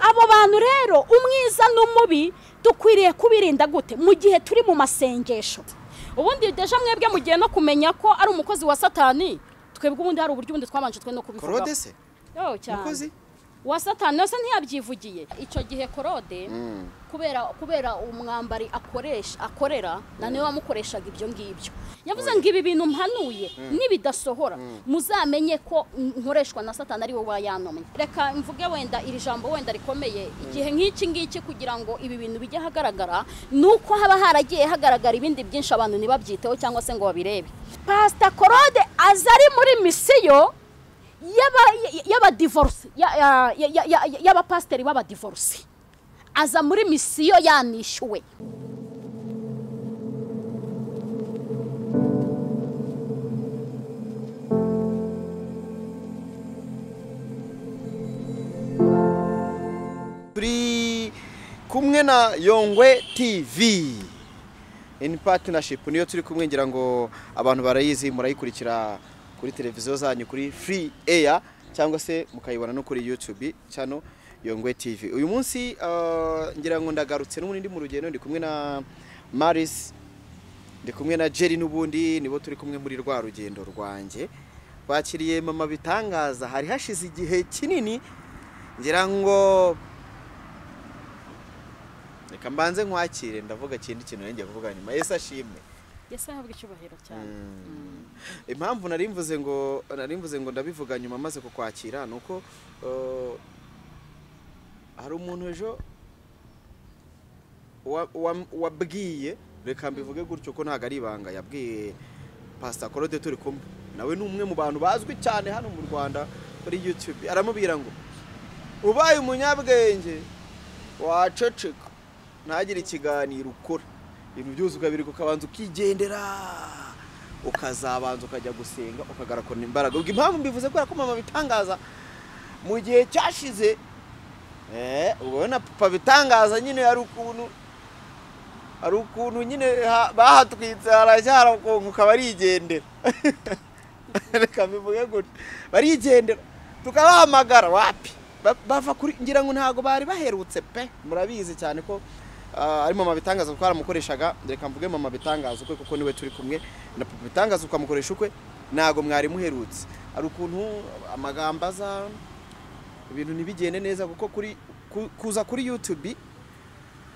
abo bantu rero umwiza n'umubi dukwiriye kubirinda gute mu gihe turi mu masengesho ubundi deje mwebwe mugiye no kumenya ko ari umukozi wa satani twebwe ubundi hari uburyo ubundi twabanje twe no kubivugaho korode se Yo, cyane. mukozi wa satani wese ntiyabyivugiye icyo gihe korode kubera kubera umwambari akoresha akorera na niwe wamukoreshaga ibyo ngibyo yavuze ngo ibi bintu mpanuye nibidasohora muzamenye ko nkoreshwa na satani ari we wayanomye reka mvuge wenda iri jambo wenda rikomeye igihe nk'iki ngiki kugira ngo ibi bintu bijye ahagaragara ni uko haba haragiye hagaragara ibindi byinshi abantu ntibabyiteho cyangwa se ngo babirebe pasita korode aza ari muri misiyo y'abadivorisi y'abapasiteri b'abadivorisi aza muri misiyo yanishyuwe turi kumwe na yongwe tv ini patinashipu niyo turi kumwe ngira ngo abantu barayizi murayikurikira kuri televiziyo zanyu kuri free air cyangwa se mukayibona no kuri youtube cyano yongwe tv uyu munsi ah, ngira ngo ndagarutse n'ubundi ndi mu rugendo ndi kumwe na maris ndi kumwe na jerry n'ubundi nibo turi kumwe muri rwa rugendo rwanjye bakiriye mama bitangaza hari hashize igihe kinini ngira ngo reka mbanze nkwakire ndavuga ikindi kintu nanjye kuvuga nyuma yesu ashimwe yesi ahabwa icyubahiro cyane impamvu nari mvuze ngo nari mvuze ngo ndabivuga nyuma maze kukwakira ni uko eh, hari umuntu ejo wa- wa- wabwiye reka mbivuge gutyo ko ntabwo ari ibanga yabwiye pasita korode turi kumwe nawe ni umwe mu bantu bazwi cyane hano mu rwanda kuri yutube aramubwira ngo ubaye umunyabwenge waceceka ntagire ikiganiro ukora ibintu byose ukabireka ukabanza ukigendera ukazabanza ukajya gusenga ukagarakora imbaraga ubwo impamvu mbivuze kubera ko mama bitangaza mu gihe cyashize eh, ubwo na papa bitangaza nyine hari ukuntu hari ukuntu nyine ha- bahatwitse harajya harakonguka barigendera reka mbivuge gutyo barigendera tukabahamagara wapi Ba- bava kuri ngira ngo ntabwo bari baherutse pe murabizi cyane ko ah, ari mama bitangaza kuko haramukoreshaga reka mvuge mama bitangaza ukwe kuko niwe turi kumwe na papa bitangaza ukamukoresha ukwe ntabwo mwari muherutse hari ukuntu amagambo aza ibintu ntibigende neza kuko kuri ku- kuza kuri youtube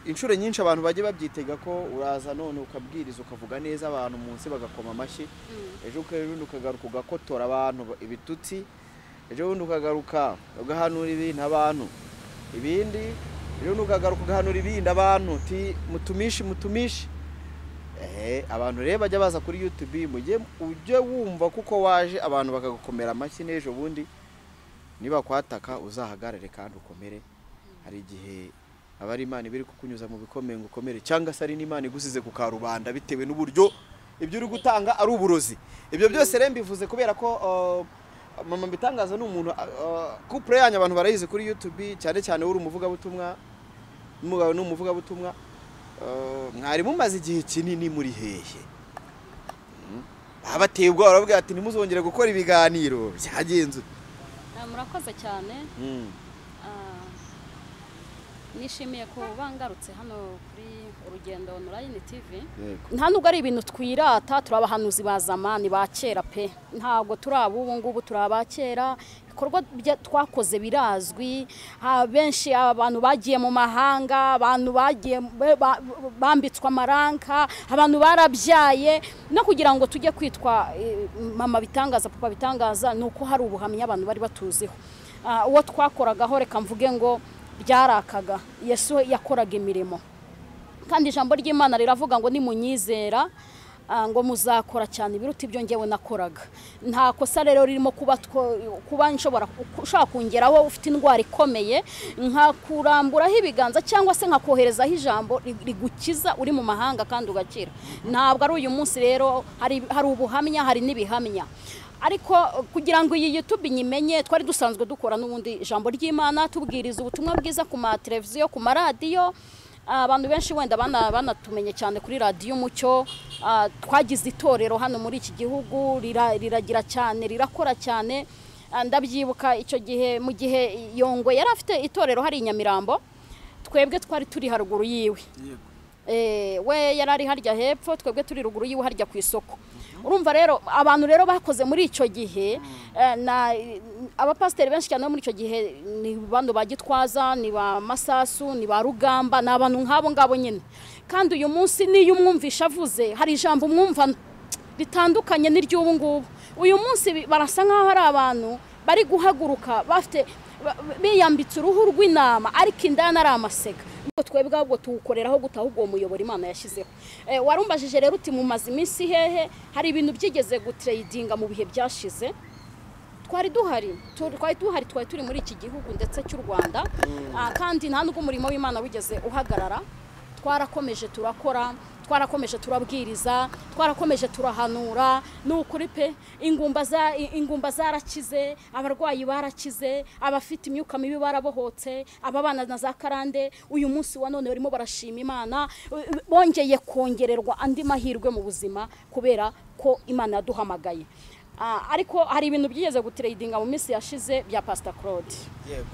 inshuro nyinshi abantu bajya babyitega ko uraza none ukabwiriza ukavuga neza abantu munsi bagakoma amashyi ejo ukarundi ukagaruka ugakotora abantu ba- ibitutsi ejo bundi ukagaruka ugahanura ibintu abantu ibindi ejo bundi ukagaruka ugahanura ibindi abantu uti mutumishi mutumishi Eh, abantu rero bajya baza kuri youtube mu gihe ujye wumva kuko waje abantu bakagukomera amashyi n'ejo bundi niba kwataka uzahagarare kandi ukomere hari igihe aba ari imana iba iri kukunyuza mu bikomeye ngo ukomere cyangwa se ari n'imana igusize ku karubanda bitewe n'uburyo ibyo uri gutanga ari uburozi ibyo byose rero mbivuze kubera ko uh, mama mbitangaza ni umuntu kupure yanyu abantu barayizi kuri youtube cyane cyane uri umuvugabutumwa n'umugabo ni umuvugabutumwa Uh, mwari mumaze igihe kinini muri hehe Mm. babateye ubwoba baravuga ati ntimuzongere gukora ibiganiro byagenze ute?" Ah, murakoze cyane Ah, nishimiye ko bangarutse hano kuri urugendo onorayini tivi Yego. nta nubwo ari ibintu twirata turi abahanuzi ba zamani ba kera pe ntabwo turi ab'ubu ngubu turi aba kera ibikorwa bya- twakoze birazwi ha- benshi abantu bagiye mu mahanga abantu bagiye ba- ba- bambitswe amaranka abantu barabyaye no kugira ngo tujye kwitwa eh, mama bitangaza papa bitangaza ni uko hari ubuhamya abantu bari batuziho Ah, uwo twakoragaho reka mvuge ngo byarakaga yesu yakoraga imirimo kandi ijambo ry'imana riravuga ngo nimunyizera ah, ngo muzakora cyane ibiruta ibyo ngewe nakoraga nta kosa rero ririmo kuba two- kuba nshobora ushaka kongeraho ufite indwara ikomeye nkakuramburaho ibiganza cyangwa se nkakoherezaho ijambo ri- rigukiza uri mu mahanga kandi ugakira ntabwo ari uyu munsi rero hari hari ubuhamya hari n'ibihamya ariko kugira ngo iyi YouTube nyimenye twari dusanzwe dukora n'ubundi ijambo ry'Imana tubwiriza ubutumwa bwiza ku ma televiziyo ku maradiyo Ah, abantu benshi wenda bana- banatumenye cyane kuri radiyo umucyo Ah, twagize itorero hano muri iki gihugu rira- riragira cyane rirakora cyane Ah, ndabyibuka icyo gihe mu gihe yongwe yari afite itorero hari i nyamirambo twebwe twari turi haruguru yiwe yego Eh, we yari ari harya hepfo twebwe turi ruguru yiwe harya ku isoko urumva rero abantu rero bakoze muri icyo gihe eh, na abapasiteri benshi cyane bo muri icyo gihe ni bano ba gitwaza ni ba masasu ni ba rugamba ni abantu nk'abo ngabo nyine kandi uyu munsi niyo umwumvisha avuze hari ijambo umwumva ritandukanye n'iry'ubu ngubu uyu munsi bi- barasa nk'aho ari abantu bari guhaguruka bafite ba- biyambitse uruhu rw'intama ariko indani ari amasega Ubwo twebwe ahubwo tuwukoreraho gutaha ubwo muyoboro imana yashyizeho Eh, warumbajije rero uti mumaze iminsi hehe hari ibintu byigeze gutreyidinga mu bihe byashize twari duhari tu- twari duhari twari turi muri iki gihugu ndetse cy'u rwanda Ah, kandi nta nubwo umurimo w'imana wigeze uhagarara twarakomeje turakora twarakomeje turabwiriza twarakomeje turahanura ni ukuri pe ingumba za- i- ingumba zarakize abarwayi barakize abafite imyuka mibi barabohotse ababana na za karande uyu munsi wa none barimo barashima imana u- u- bongeye kongererwa andi mahirwe mu buzima kubera ko imana yaduhamagaye Ah, ariko hari ibintu byigeze gutreyidinga mu minsi yashize bya pasita claude yego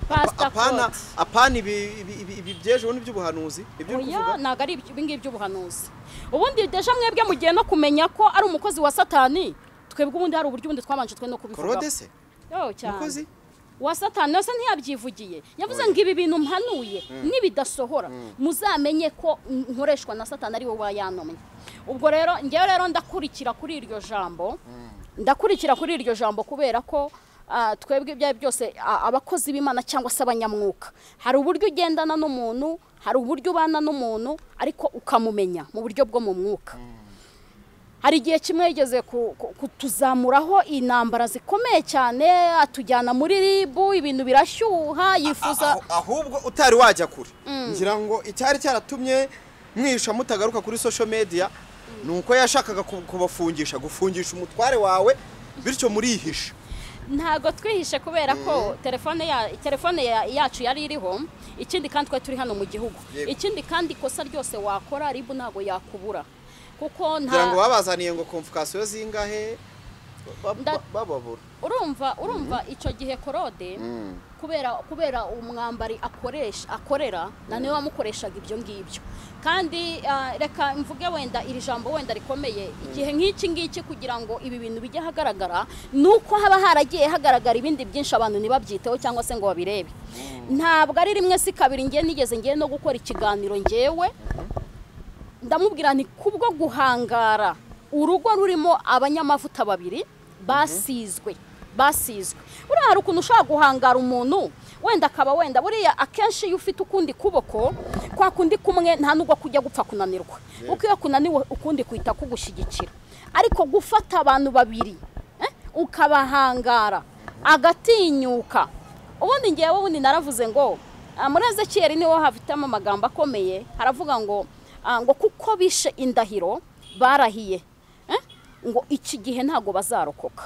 pasita apana claude apana ibi ibi- ibi- ibi by'ejo n'iby'ubuhanuzi ibyo uri oya kuvuga ntabwo ari iby- ibi ngibyo by'ubuhanuzi ubundi deja mwebwe mugiye no kumenya ko ari umukozi wa satani twebwe ubundi hari uburyo ubundi twabanje twe no kubivuga korode se umukozi wa satani nawe se ntiyabyivugiye yavuze ngo ibi bintu mpanuye nibidasohora muzamenye ko nkoreshwa na satani ari wowe wayanomye ubwo rero ngewe rero ndakurikira kuri iryo jambo ndakurikira kuri iryo jambo kubera ko ah, twebwe ibyo ari byo byose ah, abakozi b'imana cyangwa se abanyamwuka hari uburyo ugendana n'umuntu hari uburyo ubana n'umuntu ariko ukamumenya mu buryo bwo mu mwuka hari igihe kimwe yigeze ku- ku- kutuzamuraho intambara zikomeye cyane atujyana muri ribu ibintu birashyuha yifuza Aho- ahubwo utari wajya kure ngira ngo icyari cyaratumye mwisha mutagaruka kuri social media ni uko yashakaga ku- kubafungisha gufungisha umutware wawe bityo murihisha ntago twihishe kubera ko telefone ya telefone ya- yacu yari iriho ikindi kandi twari turi hano mu gihugu Yego. ikindi kandi ikosa ryose wakora ribu ntago yakubura kuko kugira ngo nta babazaniye ngo komfukasiyo zingahe ba- ba- Nda- bababura urumva urumva icyo gihe korode kubera kubera umwambari akoresha akorera na niwe wamukoreshaga ibyo ngibyo kandi ah, reka mvuge wenda iri jambo wenda rikomeye igihe nk'iki ngiki kugira ngo ibi bintu bijye ahagaragara ni uko haba haragiye hagaragara ibindi byinshi abantu ntibabyiteho cyangwa se ngo babirebe ntabwo ari rimwe si kabiri ngiye nigeze ngiye no gukora ikiganiro ngewe ndamubwira nti kubwo guhangara urugo rurimo abanyamavuta babiri basizwe basizwe buriya hari ukuntu ushobora guhangara umuntu wenda akaba wenda buriya akenshi iyo ufite ukundi kuboko kwa kundi kumwe nta nubwo kujya gupfa kunanirwa kuko iyo kunaniwe ukundi kuhita kugushyigikira ariko gufata abantu babiri eh, ukabahangara agatinyuka ubundi ngewe ubundi naravuze ngo ah, muri ezekiyeli niho hafitemo amagambo akomeye haravuga ngo ah, ngo kuko bishe indahiro barahiye eh? ngo iki gihe ntabwo bazarokoka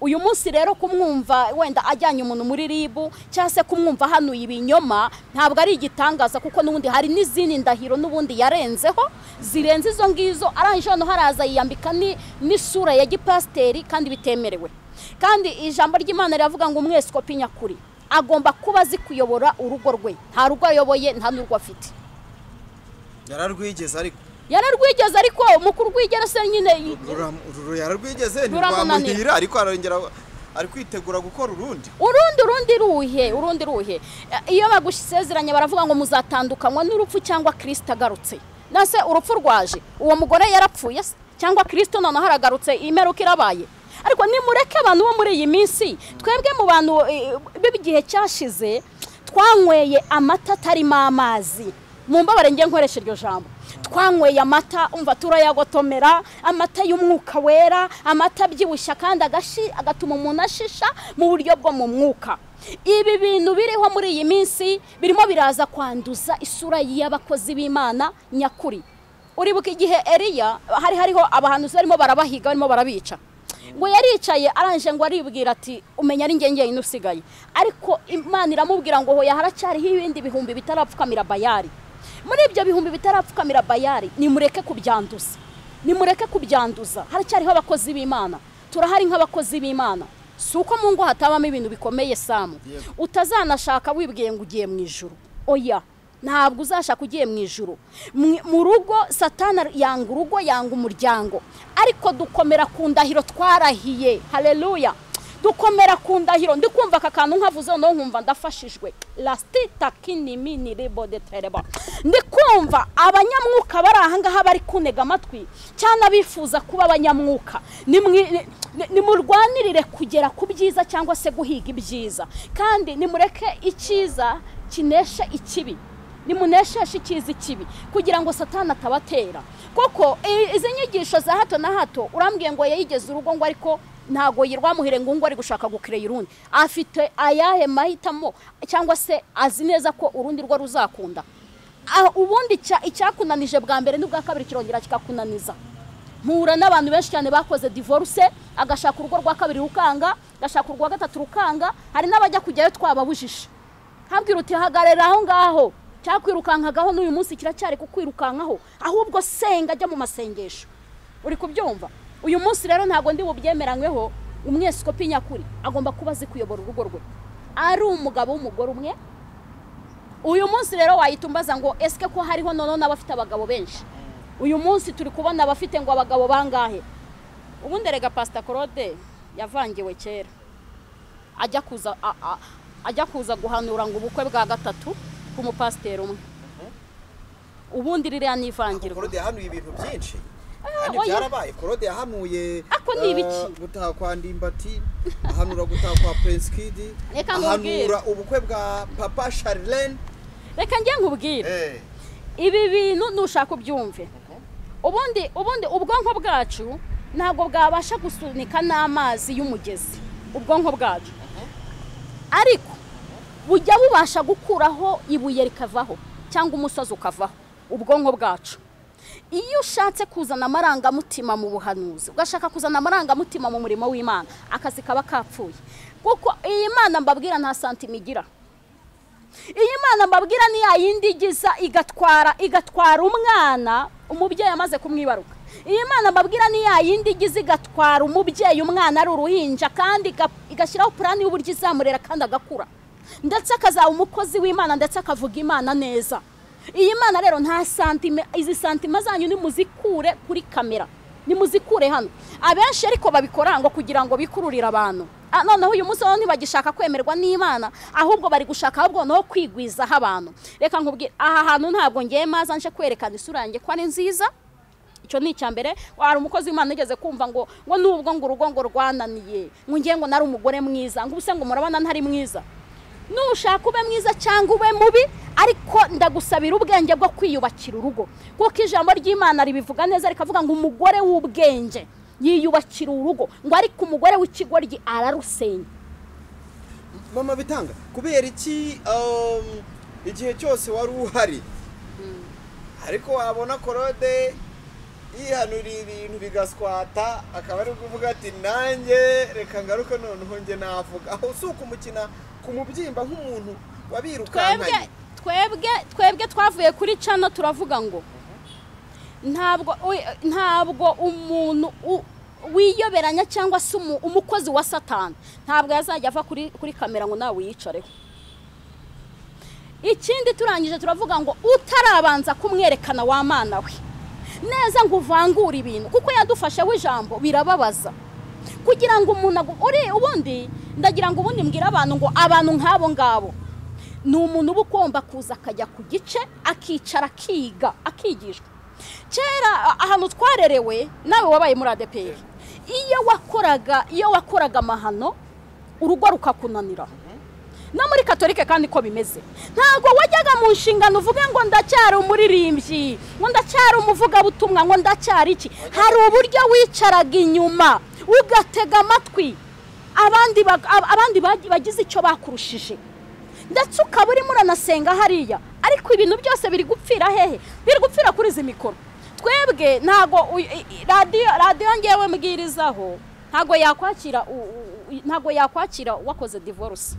uyu munsi rero kumwumva wenda ajyanye umuntu muri ribu cyangwa se kumwumva hanuye ibinyoma ntabwo ari igitangaza kuko n'ubundi hari n'izindi ndahiro n'ubundi yarenzeho zirenze izo ngizo arangije hano haraza yiyambika ni- n'isura ya gipasiteri kandi bitemerewe kandi ijambo ry'imana riravuga ngo umweskopi nyakuri agomba kuba azi kuyobora urugo rwe nta rugo ayoboye nta n'urwo afite yararwigeze ariko yararwigeze ariko mukuru rwigerese nyine Rura- rura- yararwigeze Ruramunanira. ntirwamuhira ariko arongera ari kwitegura gukora urundi urundi urundi ruhe urundi ruhe Eh, iyo bagusezeranye baravuga ngo muzatandukanywa n'urupfu cyangwa kirisita agarutse nase urupfu rwaje uwo mugore yarapfuye se cyangwa kirisita noneho aragarutse imeruka irabaye ariko nimureke abantu bo muri iyi minsi twebwe mu bantu eh, b'igihe cyashize twanyweye amata atarimo amazi mu mbabare njye nkoresha iryo jambo twanyweye amata umva turayagotomera amata y'umwuka wera amata abyibushya kandi agashi agatuma umuntu ashisha mu buryo bwo mu mwuka ibi bintu biriho muri iyi minsi birimo biraza kwanduza isura y'abakozi b'imana nyakuri uribuka igihe eriya hari hariho abahanuzi barimo barabahiga barimo barabica ngo yaricaye arangije ngo aribwira ati umenya ari ngenge yine usigaye ariko imana iramubwira ngo hoya haracyariho ibindi bihumbi bitarapfukamira bayari muri ibyo bihumbi bitarapfukamira bayari nimureke kubyanduza nimureke kubyanduza haracyariho abakozi b'imana turahari nk'abakozi b'imana si uko mu ngo hatabamo ibintu bikomeye samu Yego. utazanashaka wibwiye ngo ugiye mu ijoro oya ntabwo uzashaka ugiye mu ijoro Mu- mu rugo satana yanga urugo yanga umuryango ariko dukomera ku ndahiro twarahiye hareruya dukomera ku ndahiro ndi kumva aka kantu nkavuze noneho nkumva ndafashijwe lasitita kinimi ni ribo de tereba ndi kumva abanyamwuka bari aha ngaha bari kunega amatwi cyangwa abifuza kuba abanyamwuka Nimwi- ni- ni- nimurwanirire kugera ku byiza cyangwa se guhiga ibyiza kandi nimureke icyiza kinesha ikibi nimunesheshe icyiza ikibi kugira ngo satana atabatera koko i- izi nyigisho za hato na hato urambwiye ngo yayigeze urugo ngo ariko ntago yirwamuhire ngo ngo ari gushaka gukireya urundi afite ayahe mahitamo cyangwa se azi neza ko urundi rwo ruzakunda Ah, ubundi icya- icyakunanije bwa mbere n'ubwa kabiri kirongera kikakunaniza mpura n'abantu benshi cyane bakoze divorce agashaka urugo rwa kabiri rukanga agashaka urwa gatatu rukanga hari n'abajya kujyayo twababujije habwira uti hagarara aho ngaho cyakwirukankagaho n'uyu munsi kiracyari kukwirukankaho ahubwo senga ajya mu masengesho uri kubyumva uyu munsi rero ntabwo ndi bubyemeranyweho umweskopi nyakuri agomba kuba azi kuyobora urugo rwe ari umugabo w'umugore umwe uyu munsi rero wayitumbaza ngo esike ko hariho noneho n'abafite abagabo benshi uyu munsi turi kubona abafite ngo abagabo bangahe ubundi rega pasita claude yavangiwe kera ajya kuza a- a- ajya kuza guhanura ngo ubukwe bwa gatatu k'umupasiteri umwe ubundi ririya ni ivangirwa korode yahanuye ibintu byinshi kandi oya. byarabaye korode yahanuye Ako ni eh, ibiki? gutaha kwa ndimbati ahanura gutaha kwa prince kid Reka nkubwire. ahanura ubukwe bwa papa charlene reka njye nkubwire ibi bintu nushaka ubyumve ubundi ubundi ubwonko bwacu ntabwo bwabasha gusunika n'amazi y'umugezi ubwonko bwacu ariko bujya bubasha gukuraho ibuye rikavaho cyangwa umusozi ukavaho ubwonko bwacu iyo ushatse kuzana amarangamutima mu buhanuzi ugashaka kuzana amarangamutima mu murimo w'imana akazi kaba kapfuye kuko iyi mana mbabwira nta santima igira iyi mwana mbabwira ni ya yindi igiza igatwara igatwara umwana umubyeyi amaze kumwibaruka iyi mwana mbabwira ni ya yindi igiza igatwara umubyeyi umwana ari uruhinja kandi iga- igashyiraho purani y'uburyo izamurera kandi agakura ndetse akazaba umukozi w'imana ndetse akavuga imana neza iyi mana rero nta santime izi santime zanyu nimuzikure kuri kamera nimuzikure hano abenshi ariko babikora ngo kugira ngo bikururire abantu Ah, noneho uyu munsi bo ntibagishaka kwemerwa n'imana ahubwo bari gushaka ahubwo no kwigwizaho abantu reka nkubwire aha hantu ntabwo ngiye maza nje kwerekana isura yanjye ko ari nziza icyo ni icya mbere wari umukozi w'imana ugeze kumva ngo ngo nubwo ngo urugo ngo rwananiye ngo ngiye ngo nari umugore mwiza ngo ubuse ngo murabona ntari mwiza nushaka ube mwiza cyangwa ube mubi ariko ndagusabira ubwenge bwo kwiyubakira urugo kuko ijambo ry'imana ribivuga neza rikavuga ngo umugore w'ubwenge yiyubakira urugo ngo ariko umugore w'ikigoryi ararusenya mama bitanga kubera iki um, igihe cyose wari uhari ariko wabona korode yihanuriye ibintu bigaswata akaba ari kuvuga ati nanjye reka ngaruke noneho njye navuga aho si ukumukina ku mubyimba nk'umuntu twebwe wabirukankanye twebwe twebwe twavuye kuri cana turavuga ngo ntabwo we- ntabwo umuntu u- wiyoberanya cyangwa se umu- umukozi wa satani ntabwo yazajya ava kuri kuri kamera ngo nawe uyicareho ikindi turangije turavuga ngo utarabanza kumwerekana wa mana we neza ngo uvangure ibintu kuko yadufasheho ijambo birababaza kugira ngo umuntu agu- uri ubundi ndagira ngo ubundi mbwire abantu ngo abantu nk'abo ngabo ni umuntu uba ugomba kuza akajya ku gice akicara akiga akigishwa kera a- ahantu twarerewe nawe wabaye muri adeperi iyo wakoraga iyo wakoraga amahano urugo rukakunanira no muri katolike kandi ko bimeze ntabwo wajyaga mu nshingano uvuge ngo ndacyari umuririmbyi ngo ndacyari umuvugabutumwa ngo ndacyari iki hari uburyo wicaraga inyuma ugatega amatwi abandi bag- ab- abandi bag- bagize icyo bakurushije ndetse ukaba urimo uranasenga hariya ariko ibintu byose biri gupfira hehe biri gupfira kuri izi mikoro twebwe ntago uy- i- i- radiyo radiyo ngewe mbwirizaho ntago yakwakira u- u- u- ntago yakwakira wakoze divorce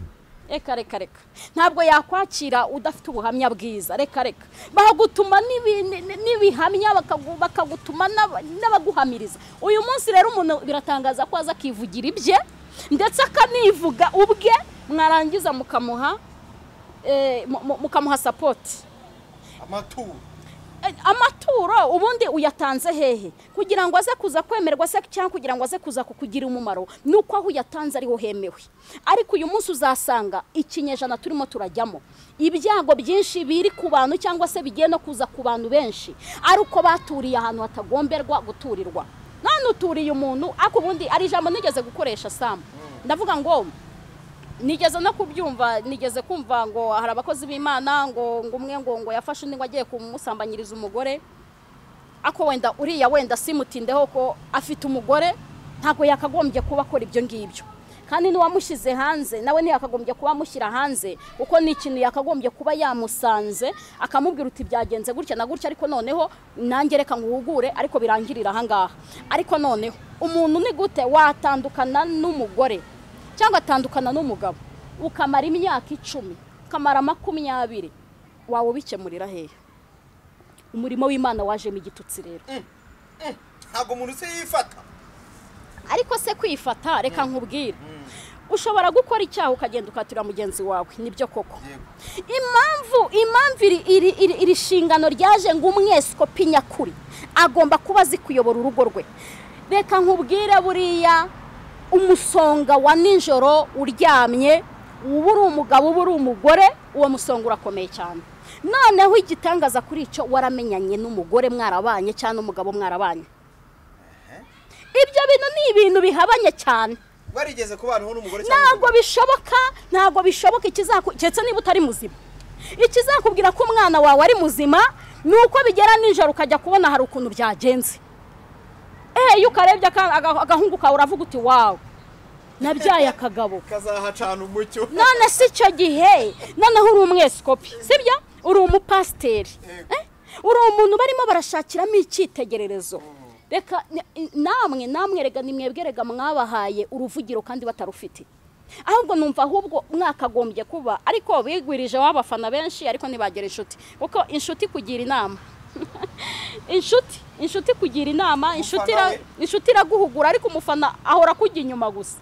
reka reka reka ntabwo yakwakira udafite ubuhamya bwiza reka reka bagutuma n'ibi- ni- ni- n'ibihamya bakagu- bakagutuma n'aba- n'abaguhamiriza uyu munsi rero umuntu biratangaza ko aza akivugira ibye ndetse akanivuga ubwe mwarangiza mukamuha eh, mu- mu- mukamuha sapoti amaturo Eh, amaturo ubundi uyatanze hehe kugira ngo aze kuza kwemerwa se cyangwa kugira ngo aze kuza kukugira umumaro ni uko aho uyatanze ariho hemewe ariko uyu munsi uzasanga ikinyejana turimo turajyamo ibyago byinshi biri ku bantu cyangwa se bigiye no kuza ku bantu benshi ari uko baturiye ahantu hatagomberwa guturirwa none uturiye umuntu ariko ubundi ari ijambo nigeze gukoresha samu ndavuga ngo nigeze no kubyumva nigeze kumva ngo hari abakozi b'imana ngo ngo umwe ngo ngo yafashe undi ngo agiye kumusambanyiriza umugore ako wenda uriya wenda simutindeho ko afite umugore ntabwo yakagombye kuba akora ibyo ngibyo kandi n'uwamushyize hanze nawe ntiyakagombye kuba amushyira hanze kuko ni ikintu yakagombye kuba yamusanze akamubwira uti byagenze gutya na gutya ariko noneho nange reka nguhugure ariko birangirira ahangaha ariko noneho umuntu ni gute watandukana n'umugore cyangwa atandukana n'umugabo ukamara imyaka icumi ukamara makumyabiri wawe ubikemurira hehe umurimo w'imana wajemo igitutsi rero ntabwo umuntu se yifata ariko se kwifata reka nkubwire ushobora gukora icyaha ukagenda ukatirira mugenzi wawe nibyo koko Yego. impamvu impamvu iri iri iri iri shingano ryaje ngo umweskopi nyakuri agomba kuba azi kuyobora urugo rwe reka nkubwire buriya umusonga wa nijoro uryamye uba uri umugabo uba uri umugore uwo musonga urakomeye cyane noneho igitangaza kuri icyo waramenyanye n'umugore mwarabanye cyangwa n'umugabo mwarabanye ibyo bintu ni ibintu bihabanye cyane barigeze kubanaho n'umugore ntabwo bishoboka ntabwo bishoboka ikizakubwira keretse niba utari muzima ikizakubwira ko umwana wawe ari muzima ni uko bigera nijoro ukajya kubona hari ukuntu byagenze eee iyo ukarebye aka- aga- agahungu kawe uravuga uti wawe nabyaye akagabo kazahacana umucyo none si icyo gihe noneho uri umweskopi sibyo uri umupasiteri Yego. Eh? uri umuntu barimo barashakiramo icyitegererezo reka ni- namwe namwe rega nimwebwe rega mwabahaye uruvugiro kandi batarufite ahubwo numva ahubwo mwakagombye kuba ariko bigwirije w'abafana benshi ariko ntibagera inshuti kuko inshuti kugira inama inshuti inshuti kugira inama inshuti ira- we. inshuti iraguhugura ariko umufana ahora akujya inyuma gusa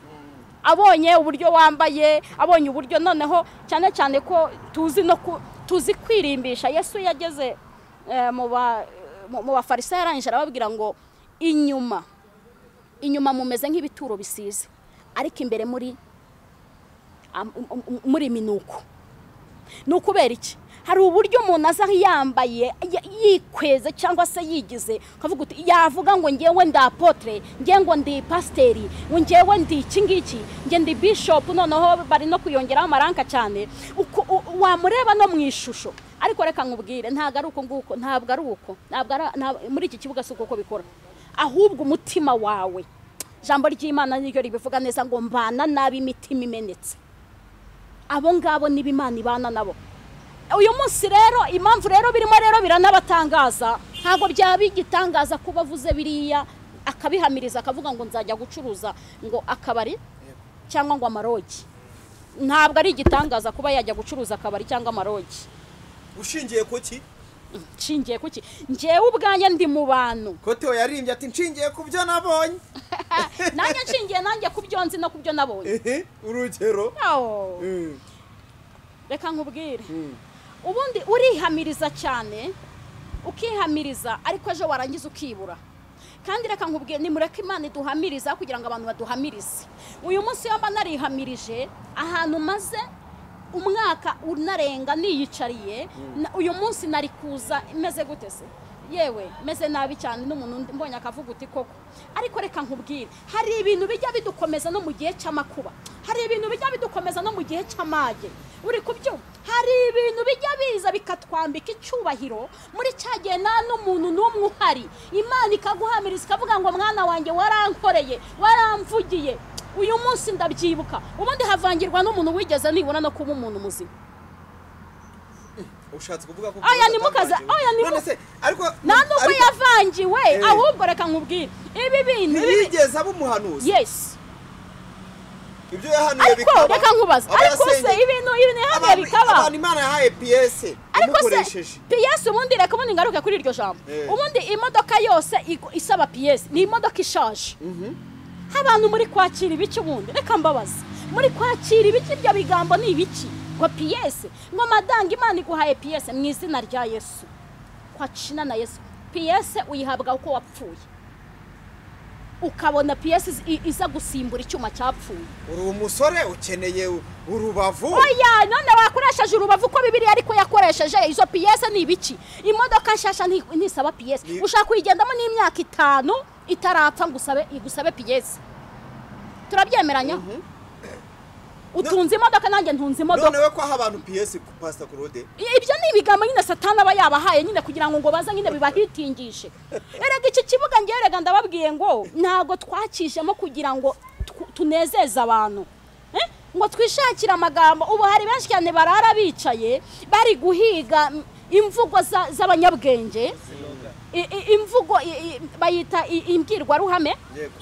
abonye uburyo wambaye abonye uburyo noneho cyane cyane ko tuzi no ku- tuzi kwirimbisha yesu yageze eh, mu ba- mu- mu bafarisayo arangije arababwira ngo inyuma inyuma mumeze nk'ibituro bisize ariko imbere muri am- um- um- muri minuko ni ukubera iki hari uburyo umuntu aza yambaye y- yikweze cyangwa se yigize ukavuga uti yavuga ngo ngewe ndi apotre ngewe ngo ndi pasiteri ngo ngewe ndi iki ngiki nge ndi bishopu noneho bari no kuyongeraho amaranka cyane Uko- u- wamureba no mu ishusho ariko reka nkubwire ntabwo ari uko nguko ntabwo ari uko ntabwo ari- nta- muri iki kibuga si uko uko bikora ahubwo umutima wawe ijambo ry'imana niryo ribivuga neza ngo mbana nabi imitima imenetse abo ngabo nibo imana ibana nabo uyu munsi rero impamvu rero birimo rero biranabatangaza ntabwo byaba igitangaza kuba avuze biriya akabihamiriza akavuga ngo nzajya gucuruza ngo akabari cyangwa ngo amarogi ntabwo ari igitangaza kuba yajya gucuruza akabari cyangwa amarogi ushingiye ku ki nshingiye ku ki ngewe ubwanjye ndi mu bantu kotewe yaririmbye ati nshingiye ku byo nabonye nanjye nshingiye nanjye ku byo nzi no ku byo nabonye Ehe, urugero Aho. Mm, reka nkubwire mm. ubundi urihamiriza cyane ukihamiriza ariko ejo warangiza ukibura kandi reka nkubwiye nimureke imana iduhamiriza kugira ngo abantu baduhamirize uyu munsi iyo mba narihamirije ahantu maze umwaka unarenga niyicariye na- uyu munsi nari kuza imeze gute se yewe meze nabi cyane n'umuntu undi- mbonye akavuga uti koko ariko reka nkubwire hari ibintu bijya bidukomeza no mu gihe cy'amakuba hari ibintu bijya bidukomeza no mu gihe cy'amage uri kubyumva hari ibintu bijya biza bikatwambika icyubahiro muri cya gihe nta n'umuntu n'umwe uhari imana ikaguhamiriza ikavuga ngo mwana wanjye warankoreye waramvugiye uyu munsi ndabyibuka ubundi havangirwa n'umuntu wigeze nibura no kuba umuntu muzima ushatse kuvuga ko Aya, nimukaze- aya, nimu- None se ariko nta n'ubwo ariko yavangiwe Eh. ahubwo reka nkubwire ibi bintu ibi- ntiyigeze aba umuhanuzi yesi ibyo yahanuye ariko bikaba reka nkubaza aba ariko se yasengeye. ibintu ibintu yahanuye Abantu- bikaba abantu imana yahaye piyese ariko se imukoresheje piyesi ubundi reka ubundi ngaruke kuri iryo jambo Eh. ubundi imodoka yose igu- isaba piyesi ni imodoka ishaje abantu muri kwakira ibiki ubundi reka mbabaza muri kwakira ibiki ibyo bigambo ni ibiki ngo piyese ngo madanga imana iguhaye piyese mu izina rya yesu kwakina na yesu piyese uyihabwa uko wapfuye ukabona piyese izi- i- iza gusimbura icyuma cyapfuye uri umusore ukeneye urubavu oya none wakoresheje urubavu uko bibiriya ariko yakoresheje izo piyese ni ibiki imodoka nshyashya nti- ntisaba piyese Ni- ushaka kuyigendamo n'imyaka itanu itarapfa ngo usabe igusabe piyese turabyemeranyaho utunze imodoka nanjye ntunze imodoka nonewe ko aha abantu piyesi ku pasita kurode I- ibyo ni ibigambo nyine satani aba yabahaye nyine kugira ngo ngo baze nyine bibahitingishe erega iki kibuga ngewe erega ndababwiye ngo ntabwo twakijemo kugira ngo tu- tunezeze abantu Eh? ngo twishakire amagambo ubu hari benshi cyane barara bicaye bari guhiga mm, imvugo za- z'abanyabwenge I- i- imvugo i- i- bayita i- imbwirwaruhame yego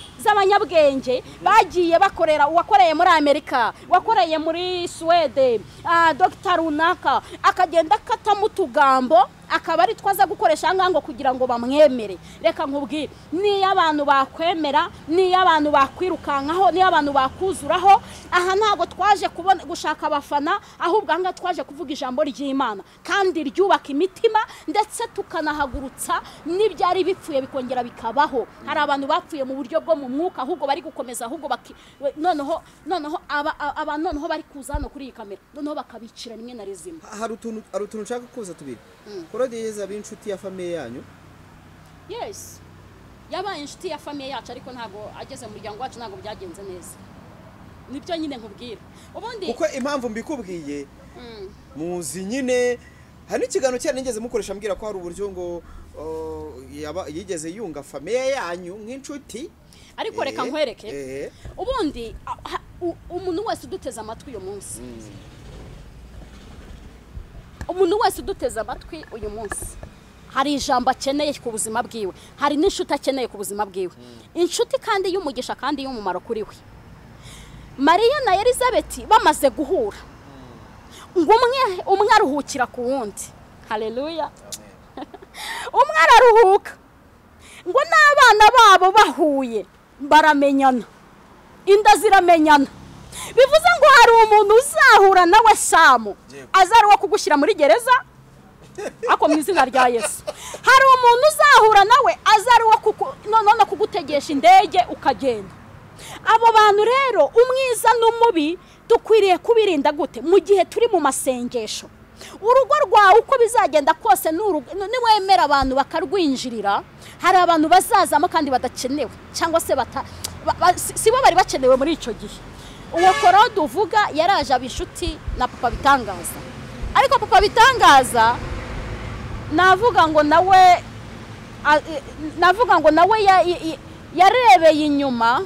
z'abanyabwenge bagiye bakorera uwakoreye muri amerika wakoreye muri suwede ah, dogita runaka akagenda akatamo utugambo akaba ari twaza gukoresha aha ngaha ngo kugira ngo bamwemere reka nkubwire niyo abantu bakwemera niyo abantu bakwirukankaho niyo abantu bakuzuraho aha ntabwo twaje kubona gushaka abafana ahubwo aha ngaha twaje kuvuga ijambo ry'imana kandi ryubaka imitima ndetse tukanahagurutsa n'ibyari bipfuye bikongera bikabaho hari abantu bapfuye mu buryo bwo mu mwuka ahubwo bari gukomeza ahubwo baki we- noneho noneho aba aba noneho bari kuza hano kuri iyi kamera noneho bakabicira rimwe na rizima hari utuntu hari utuntu nshaka kuza tubiri kurode yeza b'inshuti ya famiye yanyu yes yabaye inshuti ya famiye yacu ariko ntabwo ageze mu muryango wacu ntabwo byagenze neza nibyo nyine nkubwira ubundi kuko impamvu mbikubwiye Mm. muzi nyine hari n'ikiganiro cyane nigeze mukoresha mbwira ko hari uburyo ngo uh, yaba- yigeze yunga famiye yanyu nk'inshuti ariko reka Eh, nkwereke eh. ubundi a- ha- u- umuntu wese uduteze amatwi uyu munsi umuntu wese uduteze amatwi uyu munsi hari ijambo akeneye ku buzima bwiwe hari n'inshuti akeneye ku buzima bwiwe inshuti kandi y'umugisha kandi y'umumaro kuri we mariya na elizabeth bamaze guhura ngo umwe umwe aruhukira ku wundi hareruya umwe araruhuka ngo n'abana babo bahuye baramenyana inda ziramenyana bivuze ngo hari umuntu uzahura nawe samu aza ari uwo kugushyira muri gereza ariko mu izina rya yesu hari umuntu uzahura nawe aza ari uwo kuku- no- none kugutegesha indege ukagenda abo bantu rero umwiza n'umubi dukwiriye kubirinda gute mu gihe turi mu masengesho urugo rwawe uko bizagenda kose ni urugo- ni- niwemera abantu bakarwinjirira hari abantu bazazamo kandi badakenewe cyangwa se bata ba- ba- si si bo bari bakenewe muri icyo gihe uwo korode uvuga yaraje aba inshuti na papa bitangaza ariko papa bitangaza navuga ngo nawe a- i- navuga ngo nawe ya- i- i- yarebeye inyuma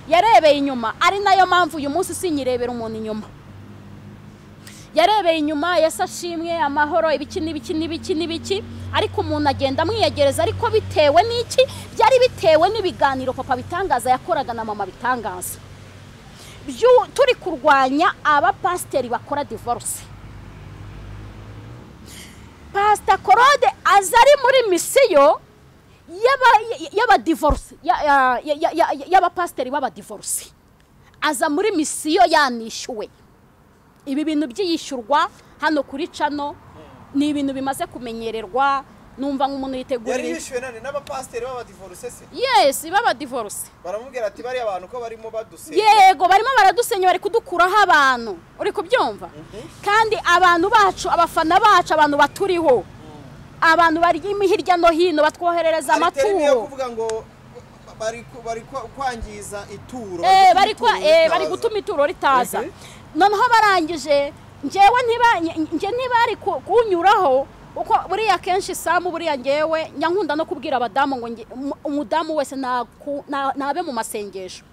yarebeye inyuma ari nayo mpamvu uyu munsi sinyirebera umuntu inyuma yarebeye inyuma yasa ashimwe amahoro ibiki n'ibiki n'ibiki n'ibiki ariko umuntu agenda amwiyegereza ariko bitewe n'iki byari bitewe n'ibiganiro papa bitangaza yakoraga na mama bitangaza Byu- turi kurwanya abapasiteri bakora divorce pasita korode aza ari muri misiyo y'abadivorisi y'abapasiteri b'abadivorisi aza muri misiyo yanishyuwe ibi bintu by'iyishyurwa hano kuri cano ni ibintu bimaze kumenyererwa numva nk'umuntu yari yiteguriye yishyuwe none n'abapasiteri b'abadivoruse se yesi b'abadivorisi baramubwira ati bariya bantu ko barimo badusenya yego barimo baradusenya bari kudukuraho abantu uri kubyumva kandi abantu bacu abafana bacu abantu baturiho abantu bari hirya no hino batwoherereza Hari terime yo amaturo kuvuga ngo bari ku- bari kwa- kwangiza ituro Eh, gutuma bari kwa- ituro eh, ritaza. bari gutuma ituro ritaza Mhm. noneho barangije ngewe ntiba- nge- nge ntibari ku- kunyuraho kuko buriya kenshi samu buriya ngewe nyankunda no kubwira abadamu ngo nge- umu- umudamu wese naku- na- nabe mu masengesho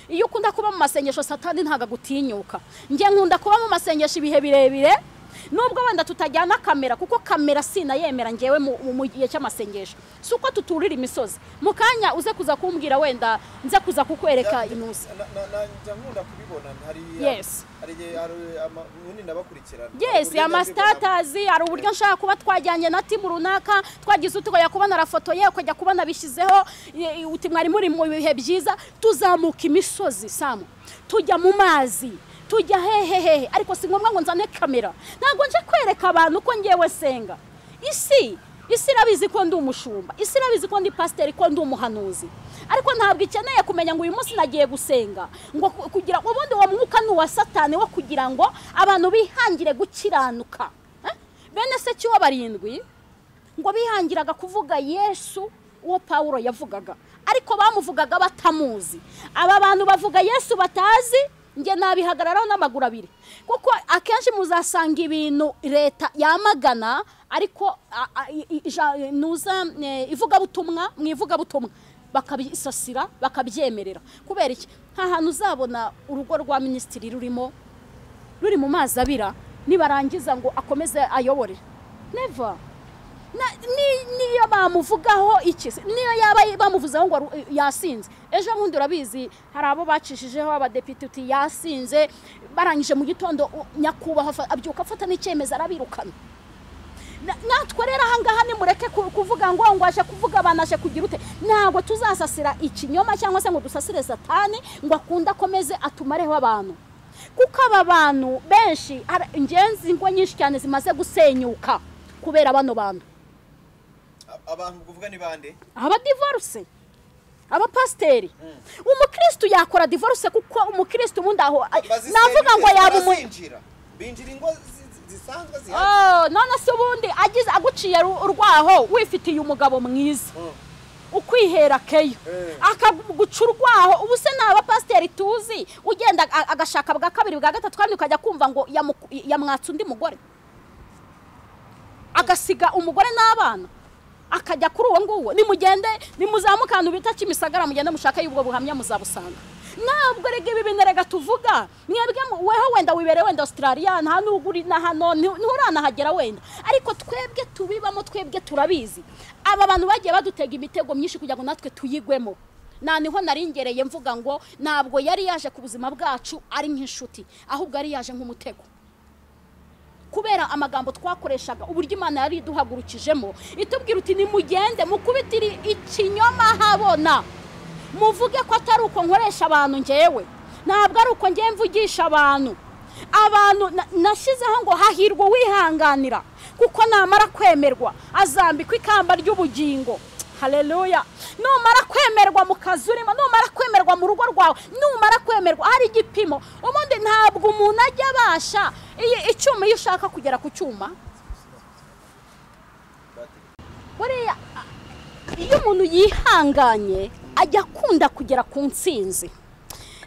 iyo ukunda kuba mu masengesho satani ntabwo agutinyuka nge nkunda kuba mu masengesho ibihe birebire nubwo wenda tutajyana kamera kuko kamera sinayemera ngewe mu- mu mu gihe cy'amasengesho si uko tuturira imisozi mu kanya uze kuza kumbwira wenda nze kuza kukwereka inusi Na- na- na- njya nkunda kubibona hari Yes. hari igihe hari ama- ubundi ndabakurikirana Hari yes uburyo ndabibona. amasitatazi hari uburyo nshaka kuba twajyanye na timu runaka twagize utugoya kubona arafotoye ukajya kubona bishyizeho i- i- uti mwari muri mu bihe byiza tuzamuka imisozi samu tujya mu mazi tujya hehe hehe ariko si ngombwa ngo nzane kamera ntabwo nje kwereka abantu ko ngewe senga isi isi irabizi ko ndi umushumba isi irabizi ko ndi pasiteri ko ndi umuhanuzi ariko ntabwo ikeneye kumenya ngo uyu munsi nagiye gusenga ngo ku- kugira ubundi uwo mwuka ni uwa satani wo kugira ngo abantu bihangire gukiranuka Eh? bene se cy'uwo barindwi ngo bihangiraga kuvuga yesu uwo pawulo yavugaga ariko bamuvugaga batamuzi aba bantu bavuga yesu batazi njye nabihagararaho n'amaguru abiri kuko akenshi muzasanga ibintu leta yamagana ariko a- a- i- i- ja- nuza eh, ivugabutumwa mu ivugabutumwa bakabisasira bakabyemerera kubera iki nta hantu uzabona urugo rwa minisitiri rurimo ruri mu mazi abira nibarangiza ngo akomeze ayobore never Na- ni- niyo bamuvugaho iki se? niyo yaba bamuvuzeho ngo ru- yasinze ejo bundi urabizi hari abo bacishijeho abadepite uti yasinze barangije mu gitondo u- nyakubahwa afa- abyuka afata n'icyemezo arabirukana Na- natwe rero ahangaha nimureke ku- kuvuga ngo ngo aje kuvuga abantu aje kugira ute ntabwo tuzasasira ikinyoma cyangwa se ngo dusasire satani ngo akunde akomeze atumareho abantu kuko aba bantu benshi hari ingenzi ngo nyinshi cyane zimaze gusenyuka kubera bano bantu A- abantu kuvuga ni bande abadivoruse abapasiteri umukirisitu yakora divorce kuko umukirisitu ubundi aho ay- Bazisenga navuga ngo se, yaba umu barazinjira. binjira ingo zi- zi- zisanzwe zihari Oh, none se ubundi agize aguciye ru- urwaho wifitiye umugabo mwiza Mm. ukwihera keyo Eh. akaguca urwaho ubu se ni abapasiteri tuzi ugenda a- agashaka bwa kabiri bwa gatatu kandi ukajya kumva ngo yamu- yamwatsa undi mugore agasiga umugore n'abana akajya kuri uwo nguwo nimugende nimuzamuke ahantu bita kimisagara mugende mushake y'ubwo buhamya muzabusanga ntabwo rege ibi bintu rega tuvuga mwebwe mu- weho wenda wibere wenda australia nta n'ubwo uri na hano nti- nturanahagera wenda ariko twebwe tubibamo twebwe turabizi aba bantu bagiye badutega imitego myinshi kugira ngo natwe tuyigwemo na niho nari ngereye mvuga ngo ntabwo yari yaje ku buzima bwacu ari nk'inshuti ahubwo yari yaje nk'umutego kubera amagambo twakoreshaga uburyo imana yari iduhagurukijemo itubwira uti nimugende mukubitire ikinyoma habona muvuge ko atari uko nkoresha abantu ngewe ntabwo ari uko ngewe mvugisha abantu abantu na- nashyizeho ngo hahirwa uwihanganira kuko namara kwemerwa azambikwa ikamba ry'ubugingo haleluya numara kwemerwa mu kazi urimo numara kwemerwa mu rugo rwawe numara kwemerwa hari igipimo ubundi ntabwo umuntu ajya abasha iyi- icyuma iyo ushaka kugera ku cyuma buriya a- iyo umuntu yihanganye ajya akunda kugera ku ntsinzi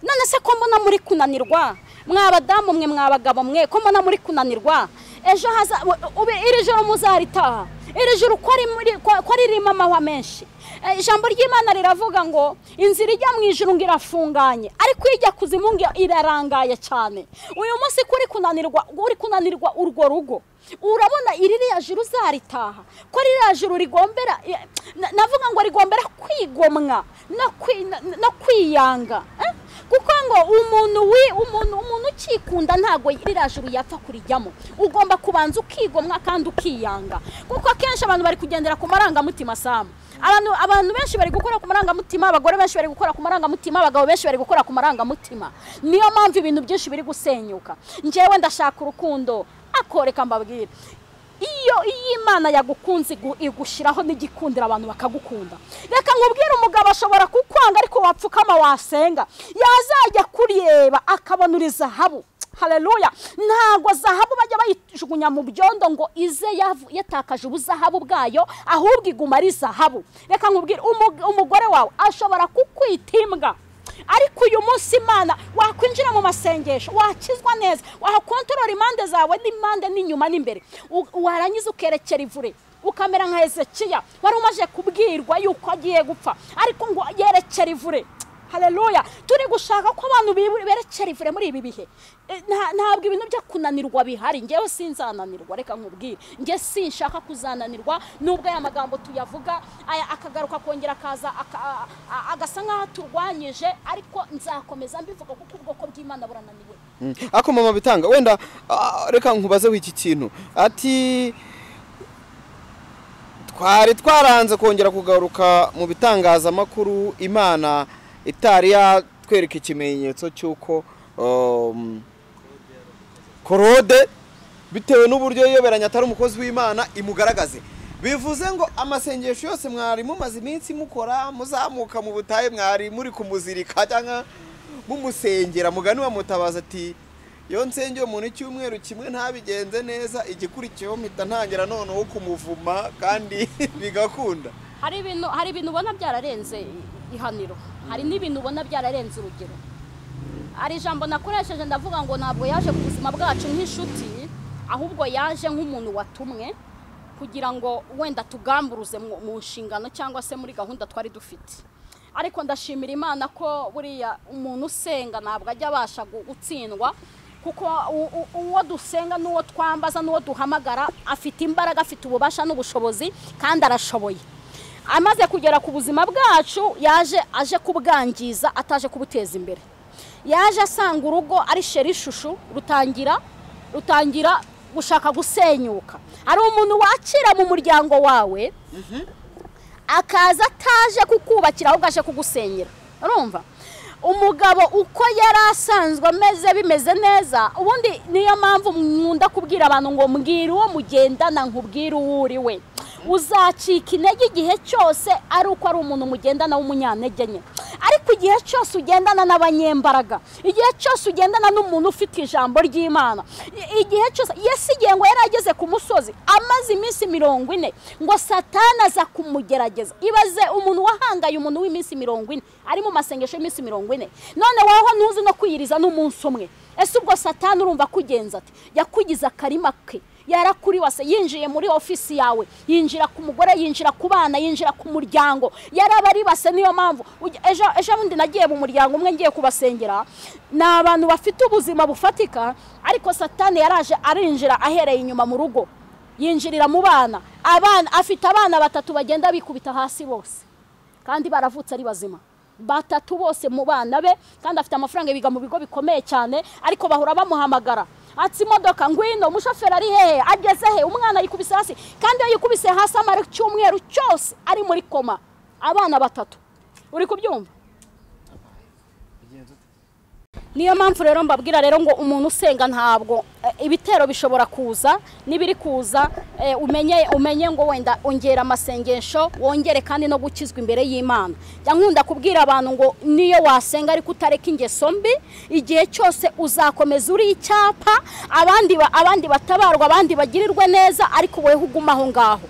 none se ko mbona muri kunanirwa mwabadamu mwe mwabagabo mwe ko mbona muri kunanirwa ejo haza u- ube iri joro muzaritaha iri joro ko ari muri- ko- ko ririmo amahwa menshi Eh, ijambo ry'imana riravuga ngo inzira ijya mu ijuru ngo irafunganye ariko ijya kuzimu ngo irarangaye cyane uyu munsi ko uri kunanirwa uri kunanirwa urwo rugo urabona iri ririya juru uzaritaha ko ririya juru rigombera eh, na- navuga ngo rigombera kwigomwa no kwi- no- no kwiyanga eh? kuko ngo umuntu wi umuntu umuntu ukikunda ntabwo ririya juru yapfa kurijyamo ugomba kubanza ukigomwa kandi ukiyanga kuko akenshi abantu bari kugendera ku marangamutima samu abantu abantu benshi bari gukora ku marangamutima abagore benshi bari gukora ku marangamutima abagabo benshi bari gukora ku marangamutima niyo mpamvu ibintu byinshi biri gusenyuka njyewe ndashaka urukundo akoreka mbabwire iyo iyo imana yagukunze igu- igushyiraho n'igikundira abantu bakagukunda reka nkubwire umugabo ashobora kukwanga ariko wapfukama wasenga yazajya kureba akabona uri zahabu haleluya ntabwo zahabu bajya bayijugunya mu byondo ngo ize yavu- yatakaje ubuzahabu bwayo ahubwo iguma ari zahabu reka nkubwire umu- umugore wawe ashobora kukwita imbwa ariko uyu munsi imana wakwinjira mu masengesho wakizwa neza wakontorora impande zawe n'impande n'inyuma n'imbere U- warangiza ukerekera ivure ukamera nka hezekiya wari umaze kubwirwa yuko agiye gupfa ariko ngo yerekere ivure hareruya turi gushaka ko abantu berekera ivure muri ibi bihe Eh, nta- ntabwo ibintu byo kunanirwa bihari ngewe sinzananirwa reka nkubwire nge sinshaka kuzananirwa nubwo aya magambo tuyavuga aya akagaruka kongera akaza aka- a- a- agasa nk'aho aturwanyije ariko nzakomeza mbivuga kuko ubwoko bw'imana burananiwe Mm. ariko mama bitanga wenda ah, reka nkubaze w'iki kintu ati twari twaranze kongera kugaruka mu bitangazamakuru imana itari yatwereka ikimenyetso cy'uko um, korode bitewe n'uburyo yiyoberanya atari umukozi w'imana imugaragaze bivuze ngo amasengesho yose mwari mumaze iminsi mukora muzamuka mu butayu mwari muri kumuzirika cyangwa mumusengera mugani wamutabaza ati iyo nsengeye umuntu icyumweru kimwe ntabigenze neza igikurikiyeho mpita ntangira noneho kumuvuma kandi bigakunda hari ibintu hari ibintu ubona byararenze ihaniro hari n'ibintu ubona byararenze urugero hari ijambo nakoresheje ndavuga ngo ntabwo yaje ku buzima bwacu nk'inshuti ahubwo yaje nk'umuntu watumwe kugira ngo wenda tugamburuze mu mu nshingano cyangwa se muri gahunda twari dufite ariko ndashimira imana ko buriya umuntu usenga ntabwo ajya abasha gu- gutsindwa kuko u- u- uwo dusenga n'uwo twambaza n'uwo duhamagara afite imbaraga afite ububasha n'ubushobozi kandi arashoboye amaze kugera ku buzima bwacu yaje aje kubwangiza ataje kubuteza imbere yaje asanga urugo ari sheri ishushu rutangira rutangira gushaka gusenyuka hari umuntu wakira mu muryango wawe akaza ataje kukubakira ahubwo aje kugusenyera urumva umugabo uko yari asanzwe ameze bimeze neza ubundi niyo mpamvu nkunda kubwira abantu ngo mbwira uwo mugendana nkubwire uwo uri we uzacika intege igihe cyose ari uko ari umuntu mugendana w'umunyantege nke ariko igihe cyose ugendana n'abanyembaraga igihe cyose ugendana n'umuntu ufite ijambo ry'imana i- igihe cyose yesi igihe ngo yari ageze ku musozi amaze iminsi mirongo ine ngo satana aza kumugerageza ibaze umuntu wahangaye umuntu w'iminsi mirongo ine ari mu masengesho y'iminsi mirongo ine none wowe ntuzi no kwiyiriza n'umunsi umwe ese ubwo satana urumva akugenza ati yakugize akarima ke yarakuriwase yinjiye muri ofisi yawe yinjira ku mugore yinjira ku bana yinjira ku muryango yarabaribase niyo mpamvu ujya- ejo ejo bundi nagiye mu muryango umwe ngiye kubasengera ni abantu bafite ubuzima bufatika ariko satani yaraje arinjira ahereye inyuma mu rugo yinjirira mu bana abana afite abana batatu bagenda bikubita hasi bose kandi baravutse ari bazima batatu bose mu bana be kandi afite amafaranga biga mu bigo bikomeye cyane ariko bahora bamuhamagara ati imodoka ngwino umushoferi ari hehe ageze he umwana yikubise hasi kandi iyo yikubise hasi amara icyumweru cyose ari muri koma abana batatu uri kubyumva niyo mpamvu rero mbabwira rero ngo umuntu usenga ntabwo eh, ibitero bishobora kuza n'ibiri kuza eh, umenye umenye ngo wenda ongera amasengesho wongere kandi no gukizwa imbere y'imana njya nkunda kubwira abantu ngo niyo wasenga ariko utareka ingeso mbi igihe cyose uzakomeza uri icyapa abandi ba- abandi batabarwa abandi bagirirwe neza ariko wowe uguma aho ngaho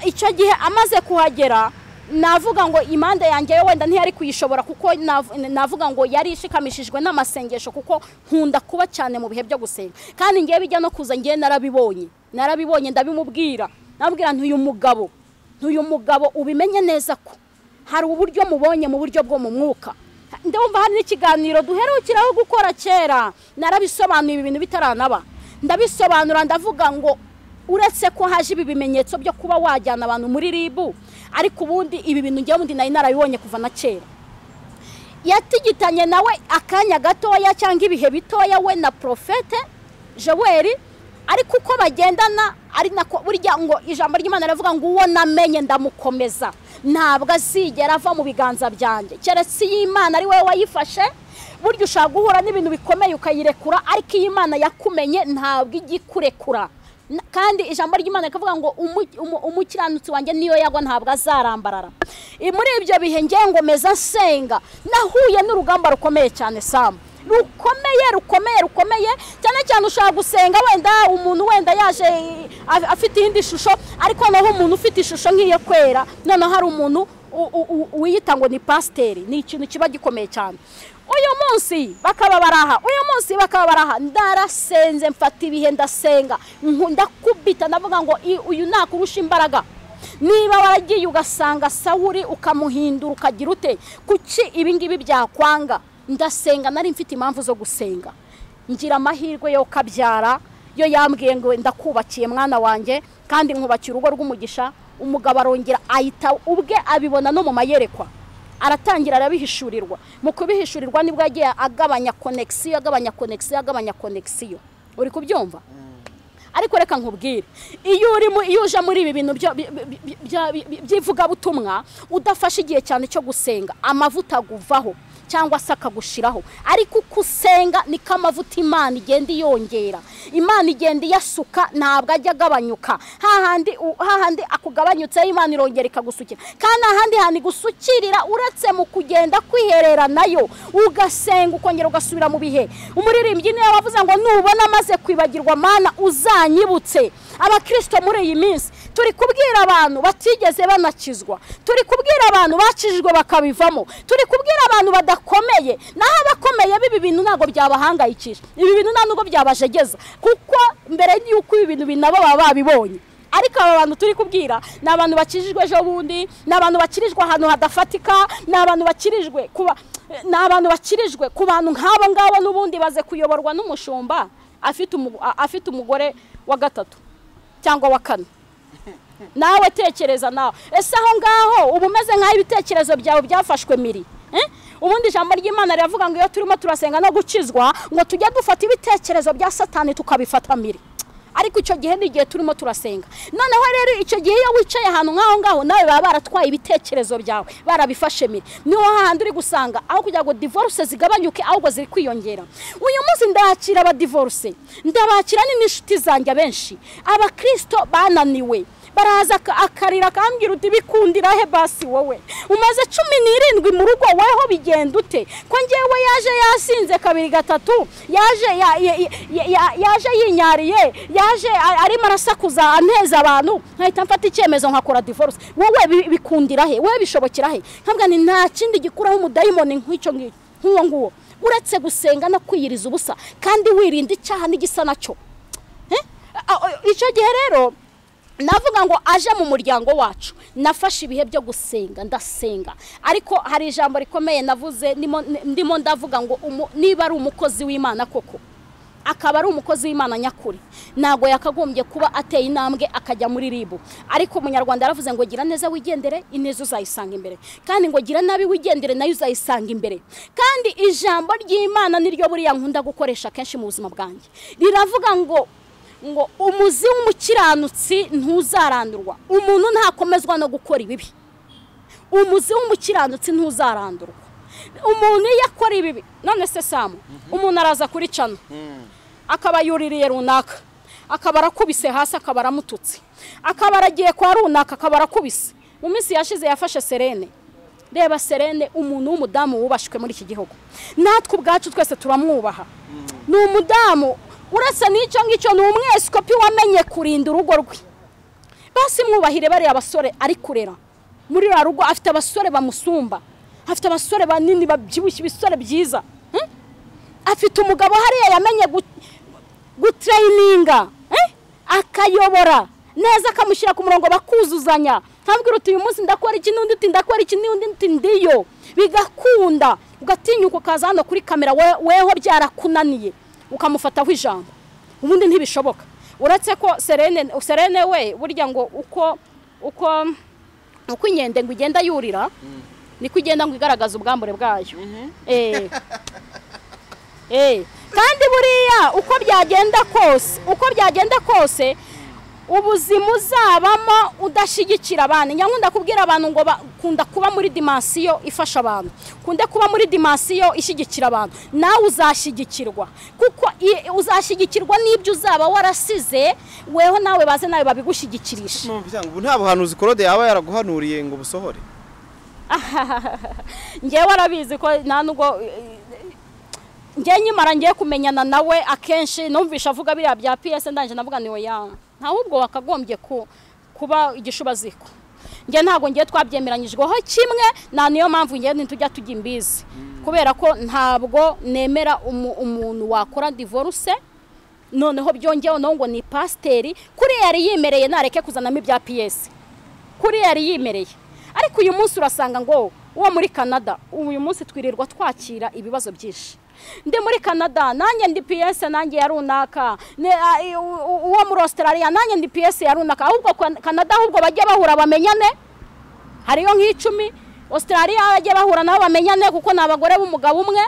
icyo gihe amaze kuhagera navuga ngo imanda yanjye yo wenda ntiyari kuyishobora kuko nav- navuga ngo yari ishikamishijwe n'amasengesho kuko nkunda kuba cyane mu bihe byo gusenga kandi ngewe bijya no kuza ngewe narabibonye narabibonye ndabimubwira nabwira ntuyu mugabo ntuyu mugabo ubimenye neza ko hari uburyo mubonye mu buryo bwo mu mwuka ndumva hari n'ikiganiro duherukiraho gukora kera narabisobanuye ibi bintu bitaranaba ndabisobanura ndavuga ngo uretse ko haje ibi bimenyetso byo kuba wajyana abantu muri ribu ariko ubundi ibi bintu ngewe ubundi nari narabibonye kuva na kera yatigitanye nawe akanya gatoya cyangwa ibihe bitoya we na profete joweli ariko uko bagendana ari nako burya ngo ijambo ry'imana riravuga ngo uwo namenye ndamukomeza ntabwo azigera ava mu biganza byanjye keretse iyo imana ari wowe wayifashe burya ushaka guhura n'ibintu bikomeye ukayirekura ariko iyo imana yakumenye ntabwo ijya ikurekura Na- kandi ijambo ry'imana rikavuga ngo umu- umu- umukiranutsi wanjye niyo yagwa ntabwo azarambarara I- muri ibyo bihe ngewe ngomeza nsenga nahuye n'urugamba rukomeye cyane samu rukomeye rukomeye rukomeye cyane cyane ushaka gusenga wenda umuntu wenda yaje eh, af- afite iyindi shusho ariko naho umuntu ufite ishusho nk'iyo kwera noneho hari umuntu u- u- u- wiyita ngo ni pasiteri ni ikintu kiba gikomeye cyane uyu munsi bakaba baraha uyu munsi bakaba baraha ndarasenze mfata ibihe ndasenga nku- ndakubita ndavuga ngo i- uyu nakurusha imbaraga niba waragiye ugasanga sawuri ukamuhindura ukagira ute kuki ibingibi byakwanga ndasenga nari mfite impamvu zo gusenga ngira amahirwe yo kabyara yo yambwiye ngo ndakubakiye mwana wanjye kandi nkubakira urugo rw'umugisha umugabo arongera ahita ubwe abibona no mu mayerekwa aratangira arabihishurirwa mu kubihishurirwa nibwo yagiye agabanya konegisiyo agabanya konegisiyo agabanya konegisiyo uri kubyumva ariko reka nkubwire iyo urimo iyo uje muri ibi bintu byo- bi- bi- bi- bya- bi- by'ivugabutumwa udafashe igihe cyane cyo gusenga amavuta aguvaho cyangwa se akagushiraho ariko uko usenga niko amavuta imana igenda iyongera imana igenda iyasuka ntabwo ajya agabanyuka hahandi u- hahandi akugabanyutseho imana irongera ikagusukira kandi ahandi hantu igusukirira uretse mu kugenda kwiherera nayo ugasenga ukongera ugasubira mu bihe umuririmbyi niwe wavuze ngo nubona amaze kwibagirwa mana uzanyibutse abakirisito muri iyi minsi turi kubwira abantu batigeze banakizwa turi kubwira abantu bakijijwe bakabivamo turi kubwira abantu badakomeye naho abakomeye b'ibi bintu ntabwo byabahangayikije ibi bintu nta nubwo byabajegeza kuko mbere y'uko ibi bintu binaba baba babibonye ariko aba bantu turi kubwira ni abantu bakirijwe ejo bundi ni abantu bakirijwe ahantu hadafatika ni abantu bakirijwe kuba ni abantu bakirijwe ku bantu nk'abo ngabo n'ubundi baze kuyoborwa n'umushumba afite umu- a- afite umugore wa gatatu cyangwa wa kane nawe tekereza nawe ese aho ngaho uba umeze nk'aho ibitekerezo byawe byafashwe miri Eh? ubundi ijambo ry'imana riravuga ngo iyo turimo turasenga no gukizwa ngo tujye dufata ibitekerezo bya satani tukabifata miri ariko icyo gihe ni igihe turimo turasenga noneho rero icyo gihe iyo wicaye ahantu nk'aho ngaho nawe baba baratwaye ibitekerezo byawe barabifashe miri niho hahandi uri gusanga aho kugira ngo divorce zigabanyuke ahubwo ziri kwiyongera uyu munsi ndakira abadivorce ndabakira ni n'inshuti zanjye abenshi abakirisito bananiwe baraza aka- akarira akambwira uti bikundira he basi wowe umaze cumi n'irindwi mu rugo weho bigenda ute ko ngewe yaje yasinze kabiri gatatu yaje ya- ya- ya- ya- yaje yinyariye yaje a- arimo arasakuza aneza abantu nkahita mfata icyemezo nkakora divorce wowe bi- bikundira he wowe bishobokera he nkabwa ni nta kindi gikuraho umudayimoni nk'icyo ngicyo nk'uwo nguwo uretse gusenga no kwiyiriza ubusa kandi wirinda icyaha n'igisa nacyo Eh? A- a- icyo gihe rero navuga ngo aje mu muryango wacu nafashe ibihe byo gusenga ndasenga ariko hari ijambo rikomeye navuze ndimo- ndimo ndavuga ngo umu- niba ari umukozi w'imana koko akaba ari umukozi w'imana nyakuri ntabwo yakagombye kuba ateye intambwe akajya muri ribu ariko umunyarwanda yaravuze ngo gira neza wigendere ineza uzayisanga imbere kandi ngo gira nabi wigendere nayo uzayisanga imbere kandi ijambo ry'imana niryo buriya nkunda gukoresha kenshi mu buzima bwanjye riravuga ngo ngo umuzi w'umukiranutsi ntuzarandurwa umuntu ntakomezwa no gukora ibibi umuzi w'umukiranutsi ntuzarandurwa umuntu iyo akora ibibi none se samu umuntu araza kuri cano akaba yuririye runaka akaba arakubise hasi akaba aramututse akaba aragiye kwa runaka akaba arakubise mu minsi yashize yafashe serene reba serene umuntu w'umudamu wubashywe muri iki gihugu natwe ubwacu twese turamwubaha ni umudamu uretse n'icyo ngicyo ni umweskopi wamenye kurinda urugo rwe basi mwubahire bariya basore ari kurera muri ruriya rugo afite abasore bamusumba afite abasore banini babyibushye ibisore byiza Hmm? afite umugabo hariya yamenye gu- gutreyininga eh? akayobora neza akamushyira ku murongo bakuzuzanya nkabwira uti uyu munsi ndakora iki n'undi uti ndakora iki n'undi uti ndiyo bigakunda ugatinyuka ukaza hano kuri kamera we- weho byarakunaniye ukamufataho ijambo ubundi ntibishoboka uretse ko serene serene we burya ngo uko uko uko inkende ngo igenda yurira niko igenda ngo igaragaza ubwambure bwayo Eh. Eh, kandi buriya uko byagenda kose uko byagenda kose ubuzima uzabamo udashyigikira abantu nyakunda kubwira abantu ngo bakunda kuba muri dimansiyo ifasha abantu kunde kuba muri dimansiyo ishyigikira abantu nawe uzashyigikirwa kuko i- uzashyigikirwa n'ibyo uzaba warasize weho nawe baze nawe babigushyigikirisha ubu nta buhanuzi korode yaba yaraguhanuriye ngo busohore ngewe warabizi ko nta nubwo ngewe nyimara ngiye kumenyana nawe akenshi numvisha avuga biriya bya piyese ndangije navuga ni oya ntahubwo wakagombye ku- kuba igishuba ziko ngewe ntabwo ngewe twabyemeranyijweho kimwe nta niyo mpamvu ngewe ntitujya tujya imbizi kubera ko ntabwo nemera umu- umuntu wakora divorce noneho byongeyeho nawe ngo ni pasiteri kuriya yari yimereye nareke kuzanamo ibya piyesi kuri yari yimereye ariko uyu munsi urasanga ngo uwo muri canada uyu munsi twirirwa twakira ibibazo byinshi ndi muri canada nanjye ndi piyese nanjye ya runaka ne- a- i- u- u- uwo muri australia nanjye ndi piyese ya runaka ahubwo Kan- canada ahubwo bajye bahura bamenyane hariyo nk'icumi australia bajye bahura nabo bamenyane kuko ni abagore b'umugabo umwe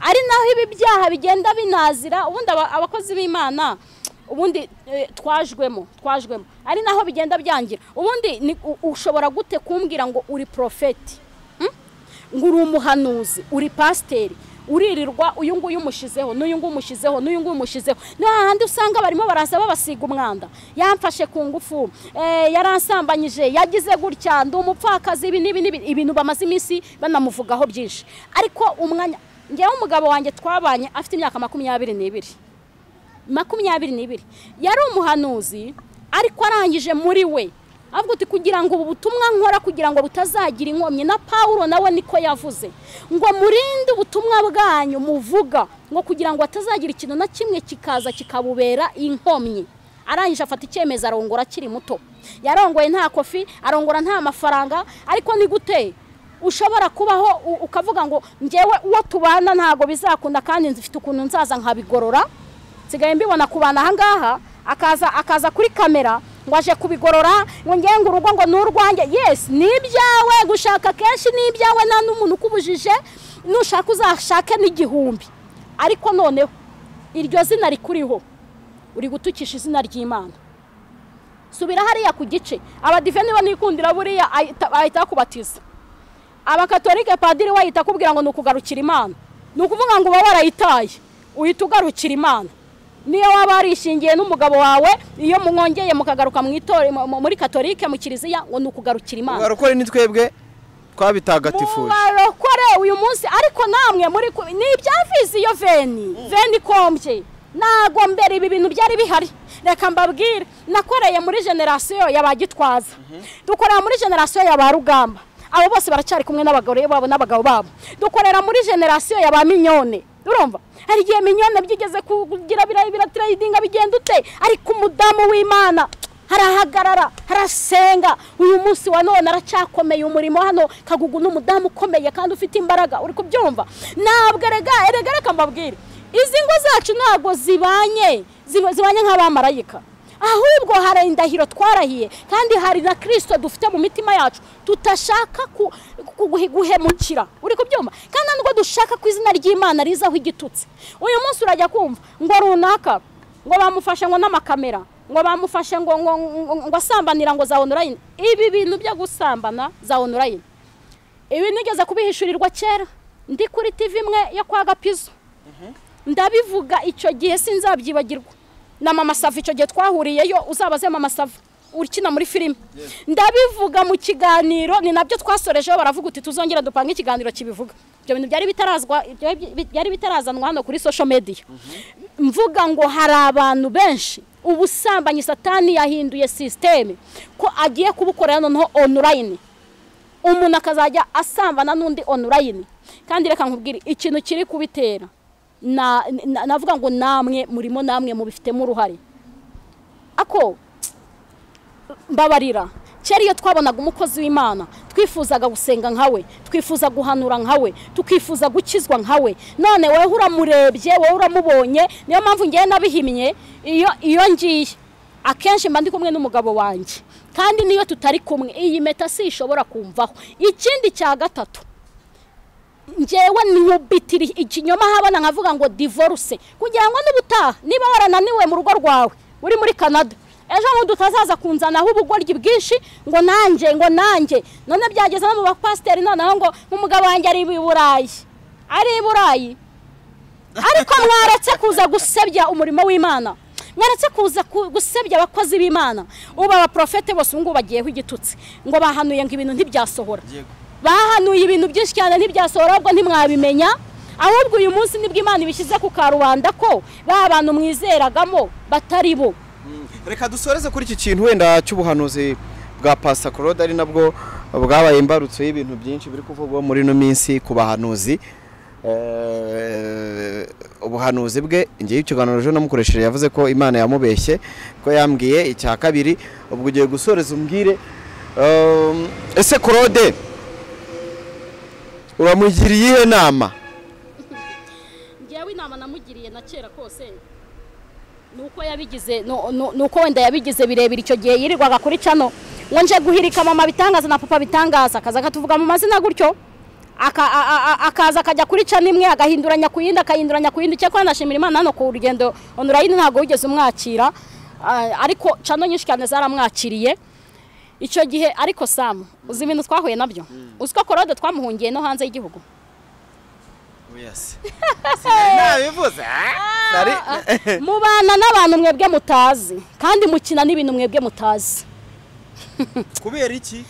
ari naho ibi byaha bigenda binazira ubundi aba- abakozi b'imana ubundi eh, twajwemo twajwemo ari naho bigenda byangira ubundi ni- u- ushobora gute kumbwira ngo uri porofeti Hmm? ngo uri umuhanuzi uri pasiteri uririrwa uyu nguyu umushyizeho n'uyu nguyu umushyizeho n'uyu nguyu umushyizeho ni hahandi usanga barimo baraza babasiga umwanda yamfashe ku ngufu eh, yaransambanyije yagize gutya ndi umupfakazi ibi n'ibi n'ibi ibintu bamaze iminsi banamuvugaho byinshi ariko umwanya ngewe umugabo wanjye twabanye afite imyaka makumyabiri n'ibiri makumyabiri n'ibiri yari umuhanuzi ariko arangije muri we avuga uti kugira ngo ubu butumwa nkora kugira ngo butazagira inkomyi na pawulo nawe niko yavuze ngo murinde ubutumwa bwanyu muvuga ngo kugira ngo hatazagira ikintu na kimwe kikaza kikabubera inkomyi arangije afata icyemezo arongora akiri muto yarongoye nta kofi arongora nta mafaranga ariko ni gute ushobora kubaho u- ukavuga ngo ngewe uwo tubana ntabwo bizakunda kandi nzifite ukuntu nzaza nkabigorora nsigaye mbibona kubana ahangaha akaza akaza kuri kamera ngo aje kubigorora ngo ngewe ngo urugo ngo ni urwanjye yesi ni ibyawe gushaka kenshi ni ibyawe nta n'umuntu ukubujije nushaka uzashake n'igihumbi ariko noneho iryo zina rikuriho uri gutukisha izina ry'imana subira hariya ku gice abadive niba nikundira buriya ahita ahita akubatiza abakatolike padiri we ahita akubwira ngo ni ukugarukira imana ni ukuvuga ngo uba warayitaye uhita ugarukira imana niyo waba warishingiye n'umugabo wawe iyo mwongeye mukagaruka mu itorero mu- muri katolike mu kiliziya ngo ni ukugarukira imana mwarokore ni twebwe twabitagatifuje mubarokore uyu munsi ariko namwe muri ku- ni ibya viziyo veni veni ikombye ntago mbere ibi bintu byari bihari reka mbabwire nakoreye muri generasiyo ya ba gitwaza dukorera muri generasiyo ya ba rugamba abo bose baracyari kumwe n'abagore babo n'abagabo babo dukorera muri generasiyo ya ba minyone urumva hari igihe minyone byigeze kugira bira- biratirayidinga bigenda ute ariko umudamu w'imana harahagarara harasenga uyu munsi wa none aracyakomeye umurimo hano kagugu n'umudamu ukomeye kandi ufite imbaraga uri kubyumva ntabwo erega erega reka mbabwire izi ngo zacu ntabwo zibanye ziba- zibanye nk'abamarayika ahubwo hari indahiro twarahiye kandi hari na kirisito dufite mu mitima yacu tutashaka ku- ku- guhe- guhemukira uri kubyumva kandi ntabwo dushaka ko izina ry'imana rizaho igitutsi uyu munsi urajya kumva ngo runaka ngo bamufashe ngo n'amakamera ngo bamufashe ngo ngo ngo- ngo asambanira ngo za onorayini ibi bintu byo gusambana za onorayini ibi nigeze kubihishurirwa kera ndi kuri tivi imwe yo kwa gapizo ndabivuga icyo gihe sinzabyibagirwa na mama sava icyo gihe twahuriyeyo uzabaze mama sava ukina muri filime ndabivuga mu kiganiro ni nabyo twasorejeho baravuga uti tuzongera dupange ikiganiro kibivuga ibyo bintu byari bitarazwa byari- byari bitarazanwa hano kuri social media mvuga ngo hari abantu benshi ubusambanyi satani yahinduye sisiteme ko agiye kubukorera noneho onorayini umuntu akazajya asambana n'undi onorayini kandi reka nkubwire ikintu kiri kubitera na- na- navuga ngo namwe murimo namwe mubifitemo uruhare ako mbabarira kera iyo twabonaga umukozi w'imana twifuzaga gusenga nkawe twifuza guhanura nkawe tukifuza gukizwa nkawe none wowe uramurebye wowe uramubonye niyo mpamvu ngewe nabihimye iyo iyo ngiye akenshi mba ndi kumwe n'umugabo wanjye kandi niyo tutari kumwe iyi meta si ishobora kumvaho ikindi cya gatatu ngewe nkubitira ikinyoma habona nkavuga ngo divorce kugira ngo n'ubutaha niba warananiwe mu rugo rwawe uri muri canada ejo ngo tutazaza kunzanaho ubugoryi bwinshi ngo nanjye ngo nanjye none byageze no mu bapasiteri noneho ngo nk'umugabo wanjye ari i burayi ari i burayi ariko mwaretse kuza gusebya umurimo w'imana mwaretse kuza ku- gusebya abakozi b'imana ubu abaprofete bose ubu ngubu bagiyeho igitutsi ngo bahanuye ngo ibintu ntibyasohora bahanuye ibintu byinshi cyane ntibyasohora ahubwo ntimwabimenya ahubwo uyu munsi nibwo imana ibishyize ku karubanda ko ba bantu mwizeragamo batari bo reka dusoreze kuri iki kintu wenda cy'ubuhanuzi bwa pasta claude ari nabwo bwabaye imbarutso y'ibintu byinshi biri kuvugwa muri ino minsi ku bahanuzi Eh, ubuhanuzi bwe ngewe ikiganiro ejo namukoresheje yavuze ko imana yamubeshye ko yambwiye icya kabiri ubwo ugiye gusoreza umbwire Um, ese claude uramugiriye iyihe nama njyewe inama namugiriye na kera kose nuko yabigize nu- nu- nuko wenda yabigize birebire icyo gihe yirirwaga kuri cano ngo nje guhirika mama bitangaza na papa bitangaza akaza akatuvuga mu mazina gutyo aka- a- a- a- akaza akajya kuri cano imwe agahinduranya ku yindi agahinduranya ku yindi cyakora nashimira imana hano ku rugendo onurayini ntabwo wigeze umwakira ah, ariko cano nyinshi cyane zaramwakiriye icyo gihe ariko samu uzi ibintu twahuye nabyo uzi ko korode twamuhungiye no hanze y'igihugu nabivuze mubana n'abantu mwebwe mutazi kandi mukina n'ibintu mwebwe mutazi kubera iki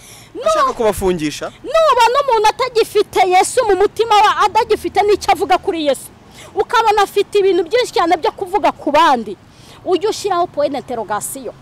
ashaka kubafungisha nubona umuntu atagifite yesu mu mutima we atagifite n'icyo avuga kuri yesu ukabona afite ibintu byinshi cyane byo kuvuga ku bandi ujye ushyiraho poyine interogasiyo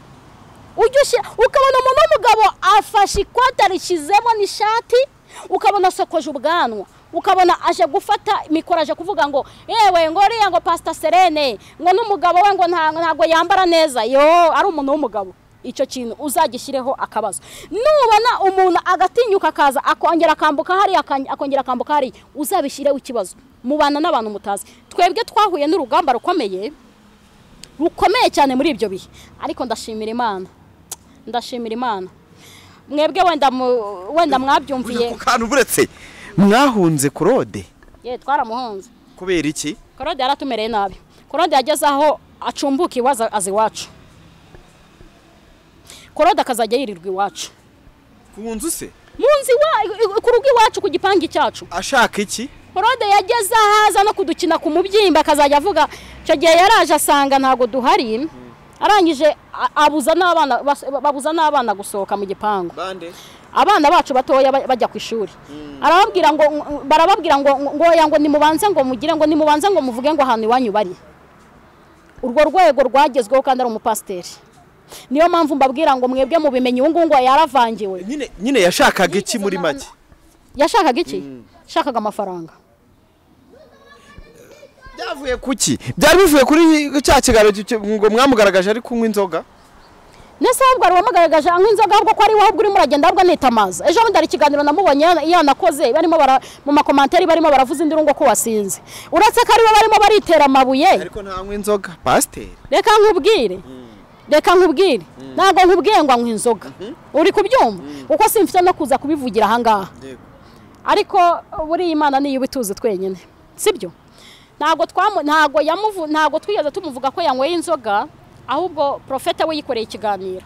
ujya ushyira ukabona umuntu w'umugabo afashe ikote arishyizemo n'ishati ukabona asokoje ubwanwa ukabona aje gufata mikoro aje kuvuga ngo yewe ngo uriya ngo pasita serene ngo n'umugabo we ngo nta- ntabwo yambara neza yo ari umuntu w'umugabo icyo kintu uzagishyireho akabazo nubona umuntu agatinyuka akaza akongera akambuka hariya akan- akongera akambuka hariya uzabishyireho ikibazo mubana n'abantu mutazi twebwe twahuye n'urugamba rukomeye rukomeye cyane muri ibyo bihe ariko ndashimira imana ndashimira imana mwebwe wenda mu- wenda uje mwabyumviye ku kantu buretse mwahunze claude ye twaramuhunze kubera iki korode yaratumereye nabi korode yageze aho acumbuka iwaza aza iwacu korode akazajya yirirwa iwacu ku nzu se mu nzu iwa- i- i- ku rugo iwacu ku gipangu cyacu ashaka iki korode yageze ahaza no kudukina ku mubyimba akazajya avuga icyo gihe yaraje asanga ntabwo duhari arangije a- abuza n'abana bas- babuza n'abana gusohoka mu gipangu bande abana bacu batoya ba- bajya ku ishuri arababwira ngo barababwira ngo ngo oya ngo nimubanze ngo mugire ngo nimubanze ngo muvuge ngo ahantu iwanyu bari urwo rwego rwagezweho kandi ari umupasiteri niyo mpamvu mbabwira ngo mwebwe mubimenye ubu ngubu ngo yaravangiwe nyine nyine yashakaga iki muri make yashakaga iki yashakaga amafaranga byavuye ku ki byari bivuye kuri cya kiganiro cyo- ngo mwamugaragaje ari kunywa inzoga ndetse ahubwo hari uwamugaragaje anywa inzoga ahubwo ko ari wowe ubwo urimo uragenda ahubwo anitamaza ejo bundi hari ikiganiro namubonye yana- yanakoze barimo bara mu makomantere barimo baravuza induru ko wasinze uretse ko ari bo barimo baritera amabuye ariko ntanywa inzoga pasiteri reka nkubwire reka nkubwire ntabwo nkubwiye ngo anywe inzoga uri kubyumva kuko simfite no kuza kubivugira ahangaha ariko buriya imana niyo iba ituzi twenyine sibyo ntabwo twamu ntabwo yamuvu ntabwo twigeze tumuvuga ko yanyweye inzoga ahubwo porofeta we yikoreye ikiganiro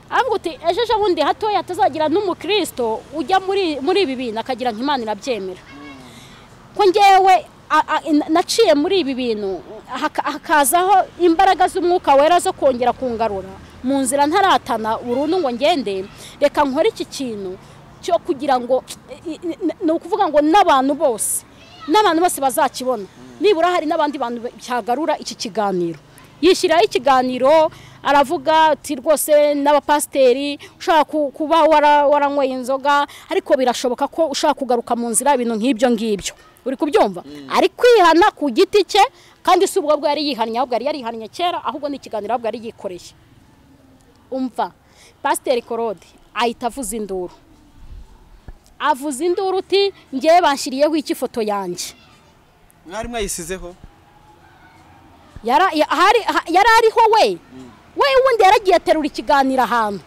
avuga uti ejo ejo bundi hatoya atazagira n'umukristo ujya muri muri ibi bintu akagira ngo imana irabyemera ko ngewe a- a- in- naciye muri ibi bintu haka- hakazaho imbaraga z'umwuka wera zo kongera kungarura mu nzira ntaratana burundu ngo ngende reka nkore iki kintu cyo kugira ngo i- i- ni ukuvuga ngo n'abantu bose n'abantu bose bazakibona nibura hari n'abandi bantu byagarura iki kiganiro yishyiraho ikiganiro aravuga ati rwose n'abapasiteri ushaka ku- kuba wara- waranyweye inzoga ariko birashoboka ko ushaka kugaruka mu nzira ibintu nk'ibyo ngibyo uri kubyumva ari kwihana ku giti cye kandi si ubwo bwo yari yihannye ahubwo yari yarihannye kera ahubwo ni ikiganiro ahubwo yari yikoreye umva pasiteri korode ahita avuza induru avuza induru uti ngewe banshyiriyeho iki ifoto yanjye mwari mwayisizeho yara ya- hari- ha- yari ariho we we wundi yaragiye aterura ikiganiro ahantu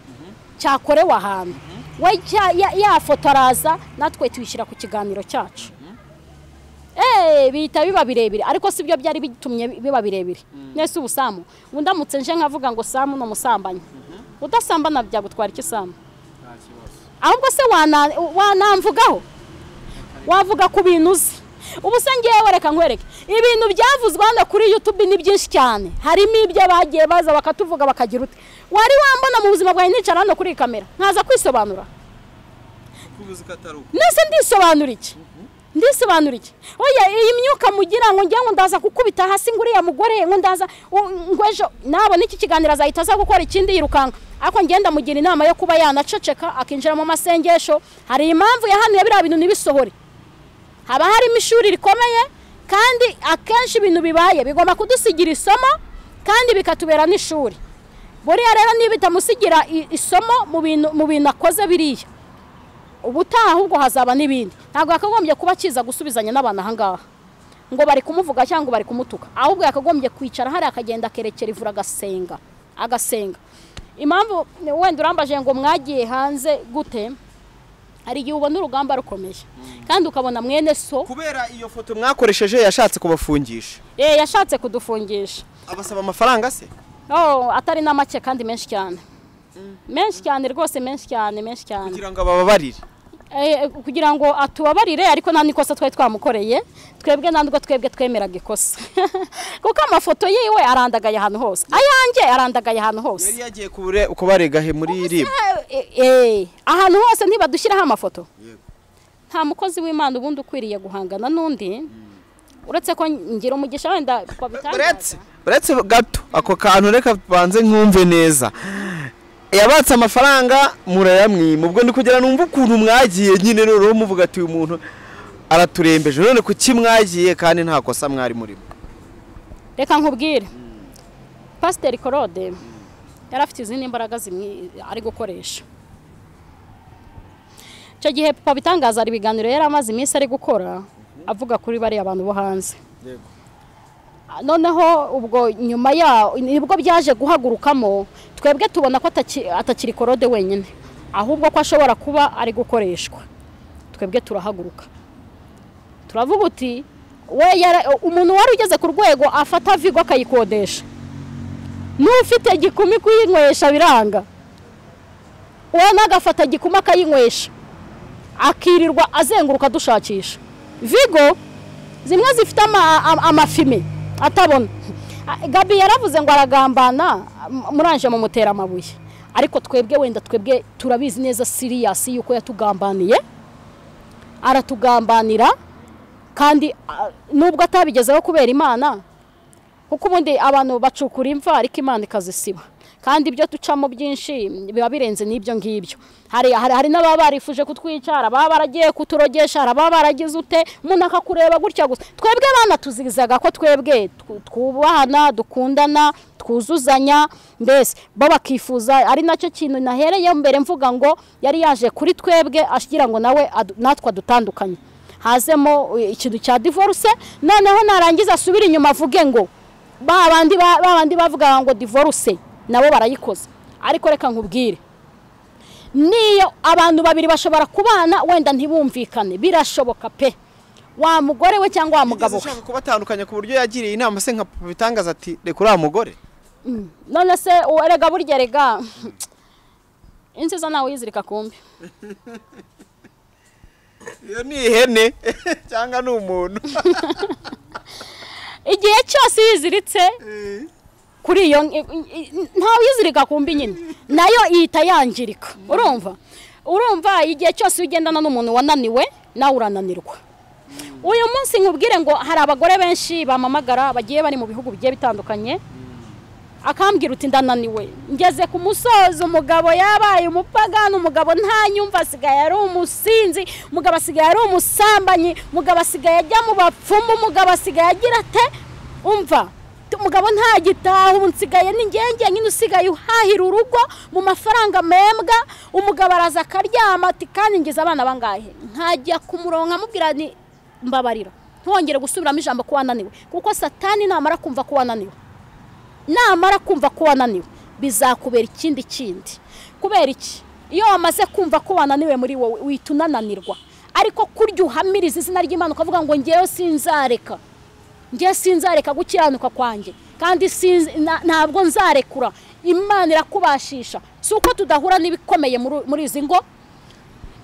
cyakorewe ahantu we cya- ya- ya foto araza natwe tuyishyira ku kiganiro cyacu eee bihita biba birebire ariko si byo byari bitumye biba birebire mwese ubu samu undamutse nje nkavuga ngo samu ni umusambanyi udasambana byagutwara iki samu ahubwo se wana- wanamvugaho wavuga ku bintu uzi ubu se ngewe reka nkwereke ibintu byavuzwe hano kuri yutube ni byinshi cyane harimo ibyo bagiye baza bakatuvuga bakagira uti wari wambona mu buzima bwawe nicara hano kuri iyi kamera nkaza kwisobanura kubuze ko atari uko nese ndisobanura iki ndisobanura iki oya iyi myuka mugira ngo njyewe ndaza gukubita hasi ngo uriya mugore ngo ndaza u- ngo ejo nabona iki kiganiro azahita aza gukora ikindi yirukanka ariko ngenda mugira inama yo kuba yanaceceka akinjira mu masengesho hari impamvu yahanuye biriya bintu ntibisohore haba harimo ishuri rikomeye kandi akenshi ibintu bibaye bigomba kudusigira isomo kandi bikatubera n'ishuri buriya rero niba itamusigira i- isomo mu bintu mu bintu akoze biriya ubutaha ahubwo hazaba n'ibindi ntabwo yakagombye kuba akiza gusubizanya n'abantu aha ngaha ngo bari kumuvuga cyangwa ngo bari kumutuka ahubwo yakagombye kwicara hariya akagenda akerekera ivura agasenga agasenga impamvu wenda urambaje ngo mwagiye hanze gute hari igihe ubona urugamba rukomeye kandi ukabona mwene so kubera iyo foto mwakoresheje yashatse kubafungisha eh, yashatse kudufungisha abasaba amafaranga se Oh, atari na make kandi menshi cyane menshi cyane rwose menshi cyane menshi cyane kugira ngo abababarire Eh, kugira ngo atubabarire ariko nta n'ikosa twari twamukoreye twebwe nta nubwo twebwe twemeraga ikosa kuko amafoto yiwe arandagaye ahantu hose ayanjye arandagaye ahantu hose yari yagiye kubure kubarega he muri rib Eh, eh, ahantu hose ntibadushyiraho amafoto Yego. nta mukozi w'imana ubundi ukwiriye guhangana n'undi uretse ko ngira umugisha wenda uretse uretse gato ako kantu reka tubanze nkumve neza yabatse amafaranga murayamwima ubwo ndi kugira numva ukuntu mwagiye nyine noneho muvuga ati uyu muntu araturembeje none kuki mwagiye kandi nta kosa mwari murimo reka nkubwire pasiteri korode yari afite izindi mbaraga zimwe ari gukoresha icyo gihe papa bitangaza hari ibiganiro yari amaze iminsi ari gukora avuga kuri bariya abantu bo hanze Yego. noneho ubwo nyuma yaho nibwo byaje guhagurukamo twebwe tubona ko ataki- atakiri korode wenyine ahubwo ko ashobora kuba ari gukoreshwa twebwe turahaguruka turavuga uti we yara- umuntu wari ugeze ku rwego afata vigo akayikodesha n'ufite gikumi kuyinywesha biranga uwo n'agafata gikumi akayinywesha akirirwa azenguruka dushakisha vigo zimwe zifite ama- ama- amafime atabona A- gabi yaravuze ngo aragambana m- muranje mumutera amabuye ariko twebwe wenda twebwe turabizi neza siriyasi yuko yatugambaniye aratugambanira kandi ah, nubwo atabigezeho kubera imana kuko ubundi abantu bacukura imva ariko imana ikazisiba kandi ibyo ducamo byinshi biba birenze n'ibyo ngibyo hari hari, hari n'ababa barifuje kutwica hari ababa baragiye kuturogesha hari ababa baragize ute umuntu akakureba gutya gusa twebwe abana tuzizaga ko twebwe tw- twubahana dukundana twuzuzanya mbese bo bakifuza ari nacyo kintu nahereyeho mbere mvuga ngo yari yaje kuri twebwe ashyira ngo nawe adu- natwe adutandukanye hazemo eh, ikintu cya divorce noneho narangiza asubire inyuma avuge ngo ba bandi ba ba bandi bavuga ngo divorce nabo barayikoze ariko reka nkubwire niyo abantu babiri bashobora kubana wenda ntibumvikane birashoboka pe wa mugore we cyangwa wa mugabo we ushaka kubatandukanya ku buryo yagiriye inama se nka Papa bitangaza ati reka uriya mugore none se uwo erega burya erega inziza nawe uyizirika ku mbi iyo ni ihene cyangwa ni umuntu igihe cyose yiziritse kuri iyo ntawe uyizirika ku mbi nyine nayo ihita yangirika urumva urumva igihe cyose iyo ugendana n'umuntu wananiwe nawe urananirwa uyu munsi nkubwire ngo hari abagore benshi bamamagara bagiye bari mu bihugu bigiye bitandukanye akambwira uti ndananiwe ngeze ku musozi umugabo yabaye umupagani umugabo ntanyumva asigaye ari umusinzi umugabo asigaye ari umusambanyi umugabo asigaye ajya mu bapfumu umugabo asigaye agira ate umva t- umugabo ntagitaha ubu nsigaye ni ngenge nyine usigaye uhahira urugo mu mafaranga membwa umugabo araza akaryama ati kandi ngize abana bangahe nkajya kumuronka amubwira ni mbabarira ntwongere gusubiramo ijambo ko wananiwe kuko satani namara kumva ko wananiwe namara kumva ko wananiwe bizakubera ikindi kindi kubera iki iyo wamaze kumva ko wananiwe muri wowe uhita unananirwa ariko kurya uhamiriza izina ry'imana ukavuga ngo ngewe sinzareka ngewe sinzareka gukiranuka kwanjye kandi sinzi- na- ntabwo nzarekura imana irakubashisha si uko tudahura n'ibikomeye muri- muri izi ngo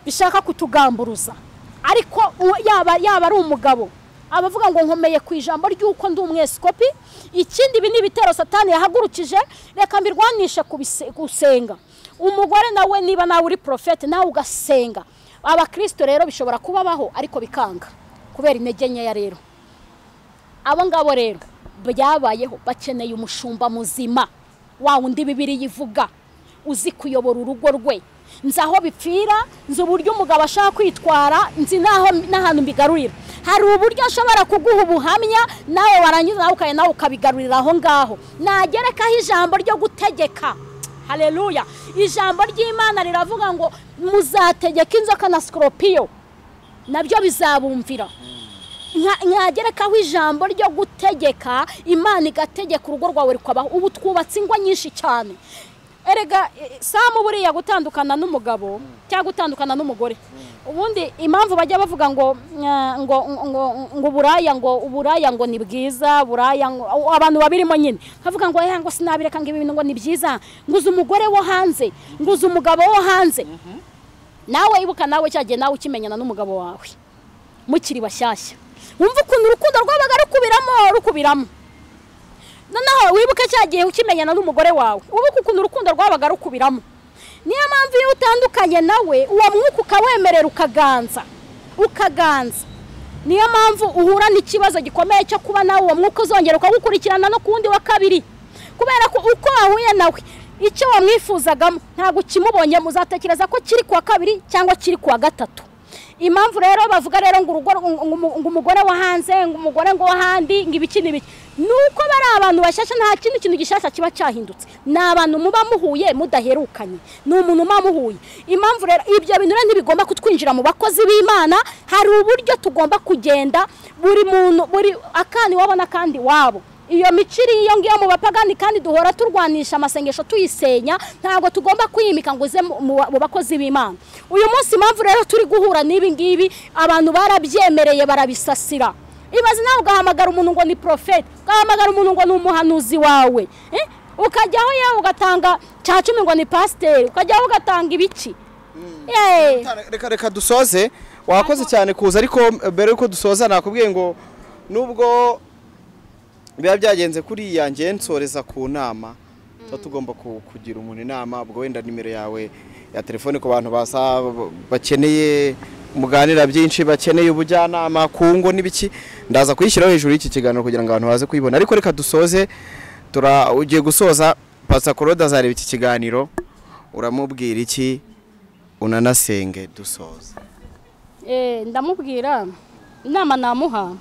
bishaka kutugamburuza ariko uwo- yaba yaba ari umugabo abavuga ngo nkomeye ku ijambo ry'uko ndi umweskopi ikindi ibi ni ibitero satani yahagurukije reka mbirwanishe ku bise- gusenga umugore nawe niba nawe uri porofete nawe ugasenga abakirisito rero bishobora kubabaho ariko bikanga kubera intege nkeya rero abo ngabo rero byabayeho bakeneye umushumba muzima wa wundi bibiri yivuga uzi kuyobora urugo rwe nzi aho bipfira nzi uburyo umugabo ashaka kwitwara nzi n'aho n'ahantu mbigarurira hari uburyo ashobora kuguha ubuhamya nawe warangiza nawe ukaya nawe ukabigarurira aho ngaho nagerekaho ijambo ryo gutegeka haleluya ijambo ry'imana riravuga ngo muzategeka inzoka na sikoropiyo nabyo bizabumvira Nka- nkagerekaho ijambo ryo gutegeka imana igategeka urugo rwawe rukabaho ubu twubatse ingo nyinshi cyane erega eh, samu buriya gutandukana n'umugabo cyangwa gutandukana n'umugore ubundi impamvu bajya bavuga ngo eh, ngo ngo ngo uburaya ngo uburaya ngo ni bwiza buraya ngo abantu babirimo nyine nkavuga ngo eh, ngo sinabireka ngo ibi bintu ngo ni byiza nguze umugore wo hanze nguze umugabo wo hanze nawe ibuka nawe cyagiye nawe ukimenyana n'umugabo wawe mukiri bashyashya wumva ukuntu urukundo rwabaga rukubiramo rukubiramo noneho wibuke cya gihe ukimenyana n'umugore wawe wibuke ukuntu urukundo rwabaga rukubiramo niyo mpamvu iyo utandukanye nawe uwo mwuka ukawemerera ukaganza ukaganza niyo mpamvu uhura n'ikibazo gikomeye cyo kuba nawe uwo mwuka uzongera ukagukurikirana no ku wundi wa kabiri kubera ko uko wahuye nawe icyo wamwifuzagamo ntabwo ukimubonyemo uzatekereza ko kiri ku wa kabiri cyangwa kiri ku wa gatatu impamvu rero bavuga rero ngo urugo ngo umu- ngo umugore wo hanze ngo umugore ngo wo handi ngo ibiki n'ibiki ni uko bari abantu bashyashya nta kindi kintu gishyashya kiba cyahindutse ni abantu muba muhuye mudaherukanye ni umuntu muba muhuye impamvu rero ibyo bintu rero ntibigomba kutwinjira mu bakozi b'imana hari uburyo tugomba kugenda buri muntu buri akana iwabo n'akandi iwabo iyo mico iri iyo ngiyo mu bapagani kandi duhora turwanisha amasengesho tuyisenya ntabwo tugomba kwimika ngo uze mu- mu mu bakozi b'imana uyu munsi impamvu rero turi guhura n'ibi ngibi abantu barabyemereye barabisasira ibaze nawe ugahamagara umuntu ngo ni porofeti ugahamagara umuntu ngo ni umuhanuzi wawe eh? ukajyaho yewe ugatanga cya cumi ngo ni pasiteri ukajyaho ugatanga ibiki Eh. reka reka dusoze wakoze cyane kuza ariko mbere yuko dusoza nakubwiye ngo nubwo biba byagenze kuriya nge nsoreza ku nama tuba tugomba ku- kugira umuntu inama ubwo wenda nimero yawe ya telefone ku bantu basa bakeneye muganira byinshi bakeneye ubujyanama ku ngo n'ibiki ndaza kuyishyiraho hejuru y'iki kiganiro kugira ngo abantu baze kuyibona ariko reka dusoze tura ugiye gusoza pasakoroda azareba iki kiganiro uramubwira iki unanasenge dusoze Eh, ndamubwira inama namuha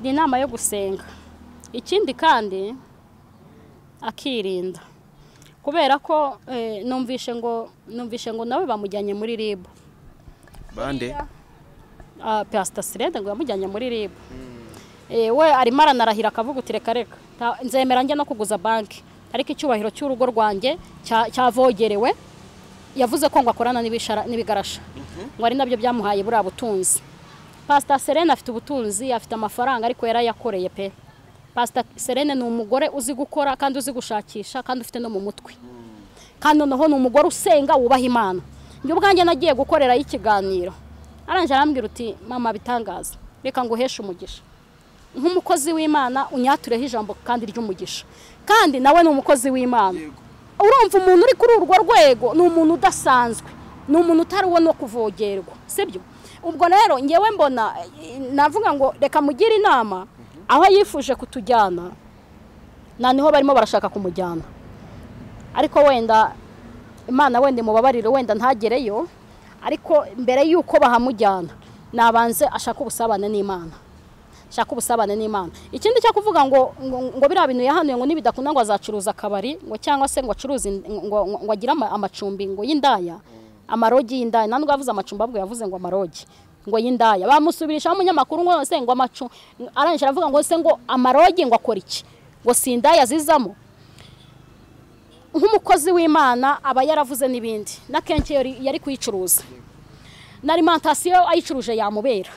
ni inama yo gusenga ikindi kandi akirinda kubera ko eh, numvishe ngo numvishe ngo nawe bamujyanye muri ribu bande Ah, pastor sirede ngo yamujyanye muri ribu Eh, we arimo aranarahira akavuga uti reka reka nta- nzemera njye no kuguza banki ariko icyubahiro cy'urugo rwanjye cya- cyavogerewe yavuze ko ngo akorana n'ibishara- n'ibigarasha ngo ari nabyo byamuhaye buriya butunzi pasita serena afite ubutunzi afite amafaranga ariko yarayakoreye pe pasita serena ni umugore uzi gukora kandi uzi gushakisha kandi ufite no mu mutwe kandi noneho ni umugore usenga wubaha imana njye ubwanjye nagiye gukorerayo ikiganiro arangije arambwira uti mama bitangaza reka ngo uheshe umugisha nk'umukozi w'imana unyatureho ijambo kandi ry'umugisha kandi nawe ni umukozi w'imana urumva umuntu uri kuri urwo rwego ni umuntu udasanzwe ni umuntu utari uwo no kuvogerwa sibyo ubwo rero ngewe mbona eh, navuga ngo reka mugire inama aho yifuje kutujyana na niho barimo barashaka kumujyana ariko wenda imana wenda imubabarire wenda ntagereyo ariko mbere y'uko bahamujyana nabanze ashaka ubusabane n'imana shaka ubusabane n'imana ikindi cyo kuvuga ngo ngo, ngo biriya bintu yahanuye ngo nibidakunda ngo azacuruza akabari ngo cyangwa se ngo acuruze in- ngo, ngo, ngo agire ama- amacumbi ngo y'indaya amarogi y'indaya nta nubwo yavuze amacumbi ahubwo yavuze ngo amarogi ngo y'indaya bamusubirishaho umunyamakuru ngo se ngo amacu arangije aravuga ngo se ngo amarogi ngo akora iki ngo si indaya zizamo nk'umukozi w'imana aba yaravuze n'ibindi n'akenshi yari- yari kuyicuruza na alimantasiyo ayicuruje yamubera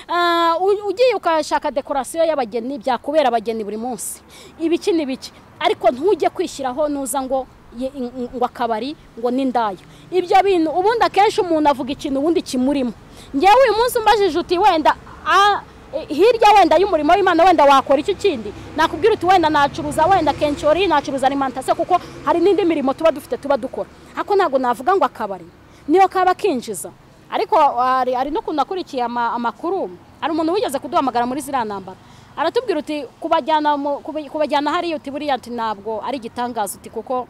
Ah, u- ugiye ukashaka dekorasiyo y'abageni byakubera abageni buri munsi ibiki n'ibiki ariko ntujye kwishyiraho nuza ngo ye- ng- ngo akabari ngo n'indaya ibyo bintu ubundi akenshi umuntu avuga ikintu ubundi kimurimo ngewe uyu munsi umbajije uti wenda ah, eh, hirya wenda y'umurimo w'imana wenda wakora icyo kindi nakubwira uti wenda nacuruza wenda kenshi ori nacuruza alimantasiyo kuko hari n'indi mirimo tuba dufite tuba dukora ariko ntabwo navuga ngo akabari niyo kaba kinjiza ariko hari hari n'ukuntu nakurikiye ama- amakuru hari umuntu wigeze kuduhamagara muri ziriya nambara aratubwira uti kubajyana mu- kubi- kubajyana hariya uti buriya uti ntabwo ari igitangaza uti kuko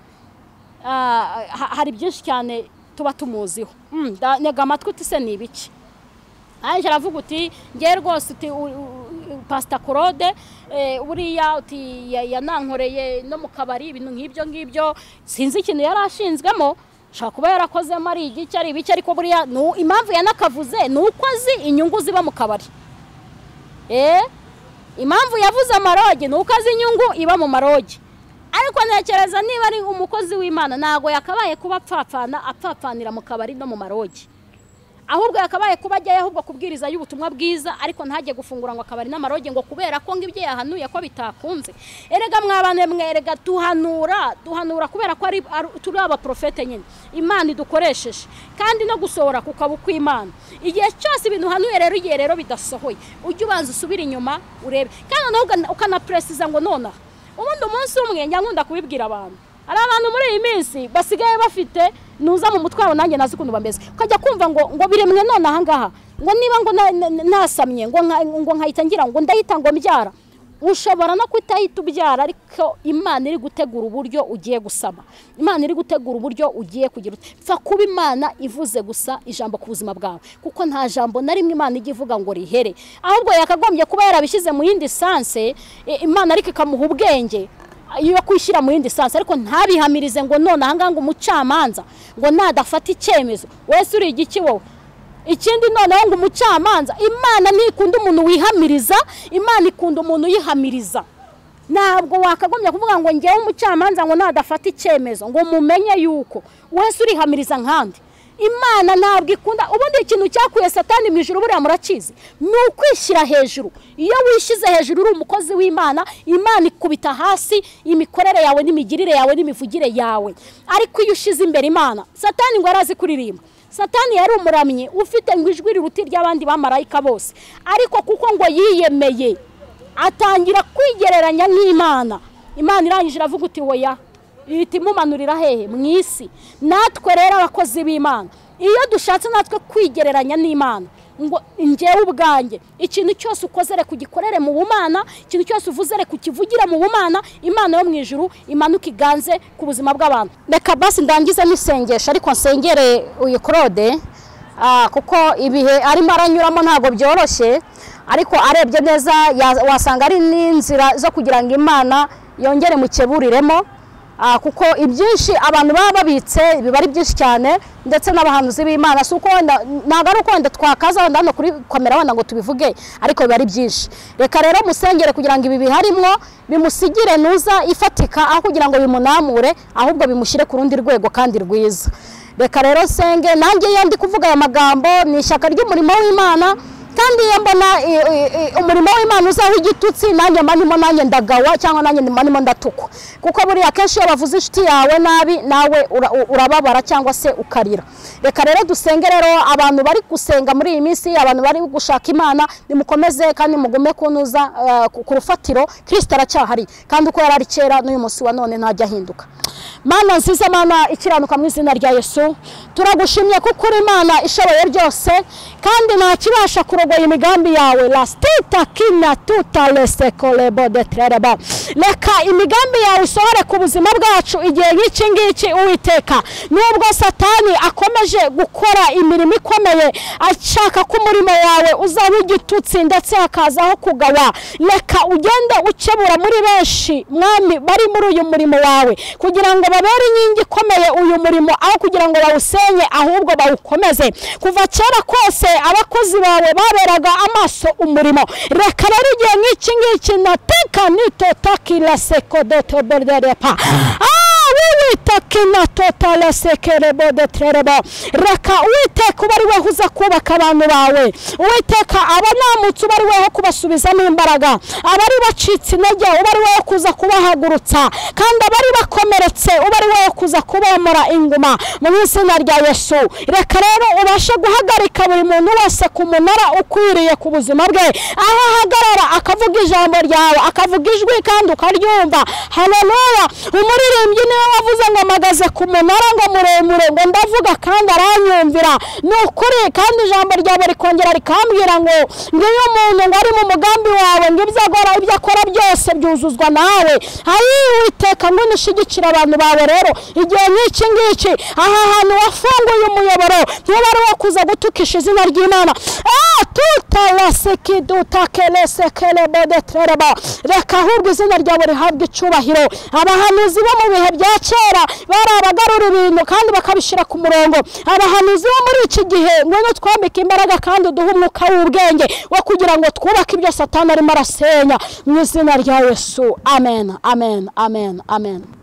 ah, ha- hari byinshi cyane tuba tumuziho Mm, nda- ntega amatwi uti se ni ibiki arangije aravuga uti ngewe rwose uti u- u- pasita korode buriya uti ya- yanankoreye no mu kabari ibintu nk'ibyo ngibyo sinzi ikintu yari ashinzwemo ashobora kuba yarakozemo ari igiki ari ibiki ariko buriya ni u- impamvu yanakavuze ni uko azi inyungu ziba mu kabari Eh, impamvu yavuze amarogi ni uko azi inyungu iba mu marogi ariko ntekereza niba ari umukozi w'imana ntabwo yakabaye kuba apfapfana apfapfanira mu kabari no mu marogi ahubwo yakabaye kuba ajyayo ahubwo kubwiriza y'ubutumwa bwiza ariko ntajye gufungura ngo akabari n'amarogi ngo kubera ko ngo ibyo yahanuye ko bitakunze erega mwabane mwerega duhanura duhanura kubera ko ari ari- turi abaprofete nyine imana idukoresheje kandi no gusohora ku kabo kw'imana igihe cyose ibintu uhanuye rero igihe rero bidasohoye ujye ubanza usubire inyuma urebe kandi noneho ugana- ukanaperesiza ngo nonaha ubundi umunsi umwe njya nkunda kubibwira abantu hari abantu muri iyi minsi basigaye bafite nuza mu mutwe wabo nanjye nazi ukuntu bameze ukajya kumva ngo ngo biremwe none ahangaha ngo niba ngo na- na- nasamye ngo nka- ngo nkahita ngira ngo ndahita ngo mbyara ushobora no kutahita ubyara ariko imana iri gutegura uburyo ugiye gusaba imana iri gutegura uburyo ugiye kugira ute. pfa kuba imana ivuze gusa ijambo ku buzima bwawe kuko nta jambo na rimwe imana ijya ivuga ngo rihere ahubwo yakagombye kuba yarabishyize mu yindi sanse i- imana ariko ikamuha ubwenge iyo kwishyira mu yindi sansi ariko ntabihamirize ngo none ahangaha ngo umucamanza ngo nadafata icyemezo wese uri igiki wowe ikindi noneho ngo umucamanza imana ntikunda umuntu wihamiriza imana ikunda umuntu uyihamiriza ntabwo wakagombye kuvuga ngo ngewe umucamanza ngo nadafata icyemezo ngo mumenye yuko wese urihamiriza nkandi imana ntabwo ikunda ubundi ikintu cyakuye satani mu ijuru buriya murakizi ni ukwishyira hejuru iyo wishyize hejuru uri umukozi w'imana imana ikubita hasi imikorere yawe n'imigirire yawe n'imivugire yawe ariko iyo ushyize imbere imana satani ngo yarazi kuririmba satani yari umuramyi ufite ngo ijwi riruta iry'abandi bamarayika bose ariko kuko ngo yiyemeye atangira kwigereranya n'imana imana irangije iravuga uti woya ihita imumanurira hehe mu isi natwe rero abakozi b'imana iyo dushatse natwe kwigereranya n'imana ngo ngewe ubwanjye ikintu cyose ukoze reka ugikorere mu bumana ikintu cyose uvuze reka ukivugire mu bumana imana yo mu ijuru imanuka iganze ku buzima bw'abantu reka basi ndangize n'isengesho ariko nsengere uyu claude ah, kuko ibihe arimo aranyuramo ntabwo byoroshye ariko arebye neza ya- wasanga ari n'inzira zo kugira ngo imana yongere mukeburiremo Ah, kuko ibyinshi abantu baba babitse biba ari byinshi cyane ndetse n'abahanuzi b'imana si uko wenda ntabwo ari uko wenda twakaza wenda hano kuri kamera wenda ngo tubivuge ariko biba ari byinshi reka rero musengere kugira ngo ibi biharimwo bimusigire nuza ifatika aho kugira ngo bimunamure ahubwo bimushyire ku rundi rwego kandi rwiza reka rero senge nanjye iyo ndi kuvuga aya magambo ni ishyaka ry'umurimo w'imana kandi iyo mbona i- i- i- umurimo w'imana uzaho igitutsi nanjye mba ndimo nanjye ndagawa cyangwa nanjye mba ndimo ndatukwa kuko buriya akenshi iyo bavuze inshuti yawe nabi nawe ura- u- urababara cyangwa se ukarira reka rero dusenge rero abantu bari gusenga muri iyi minsi abantu bari gushaka imana nimukomeze kandi mugume kunuza eh, ku- ku rufatiro kirisita aracyahari kandi uko yari ari kera n'uyu munsi wa none ntajya ahinduka mana nziza mana ikiranuka mu izina rya yesu turagushimye kuko uri imana ishoboye byose kandi nta kibasha kurogoya imigambi yawe lasitita kina tuta lesekolebo detrereba reka imigambi yawe isohore ku buzima bwacu igihe nk'iki ngiki uwiteka nubwo satani akomeje gukora imirimo ikomeye ashaka ko umurimo wawe uzaho igitutsi ndetse hakazaho kugawa reka ugende ukebura muri benshi mwami bari muri uyu murimo wawe kugira ngo babere inkingi ikomeye uyu murimo aho kugira ngo bawusenye ahubwo bawukomeze kuva kera kose abakozi bawe baberaga amaso umurimo reka rero igihe nk'iki ngiki nateka nitotakira sekodotoberderepa wiwiteka inatotara sekerebo deterebo reka uwiteka uba ari weho uza kubaka abantu bawe uwiteka abanamutse uba ari weho kubasubizamo imbaraga abari bacitse intege uba ari weho kuza kubahagurutsa kandi abari bakomeretse uba ari weho kuza kubomora inguma mu izina rya yesu reka rero ubashe guhagarika buri muntu wese ku munara ukwiriye ku buzima bwe aho ahagarara akavuga ijambo ryawe akavuga ijwi kandi ukaryumva haleluya umuririmbyi niwe wavuze ngo yampamagaza ku munara ngo muremure ngo ndavuga kandi aranyumvira ni ukuri kandi ijambo ryawe rikongera rikambwira ngo ngiyo umuntu ngo ari mu mugambi wawe ngo ibyo agora ibyo akora byose byuzuzwa nawe ayi witeka ngo nishigikire abantu bawe rero igihe nk'iki ngiki aha hantu wafunguye umuyoboro niba ari wo kuza gutukisha izina ry'imana Ah, tuta wasikiduta kelese kelebode tereba reka ahubwo izina ryawe rihabwe icyubahiro abahanuzi bo mu bihe bya kera bari abagarura ibintu kandi bakabishyira ku murongo abahanuzi bo muri iki gihe ngwino twambike imbaraga kandi uduhe umwuka w'ubwenge wo kugira ngo twubake ibyo satani arimo arasenya mu izina rya yesu amen amen amen amen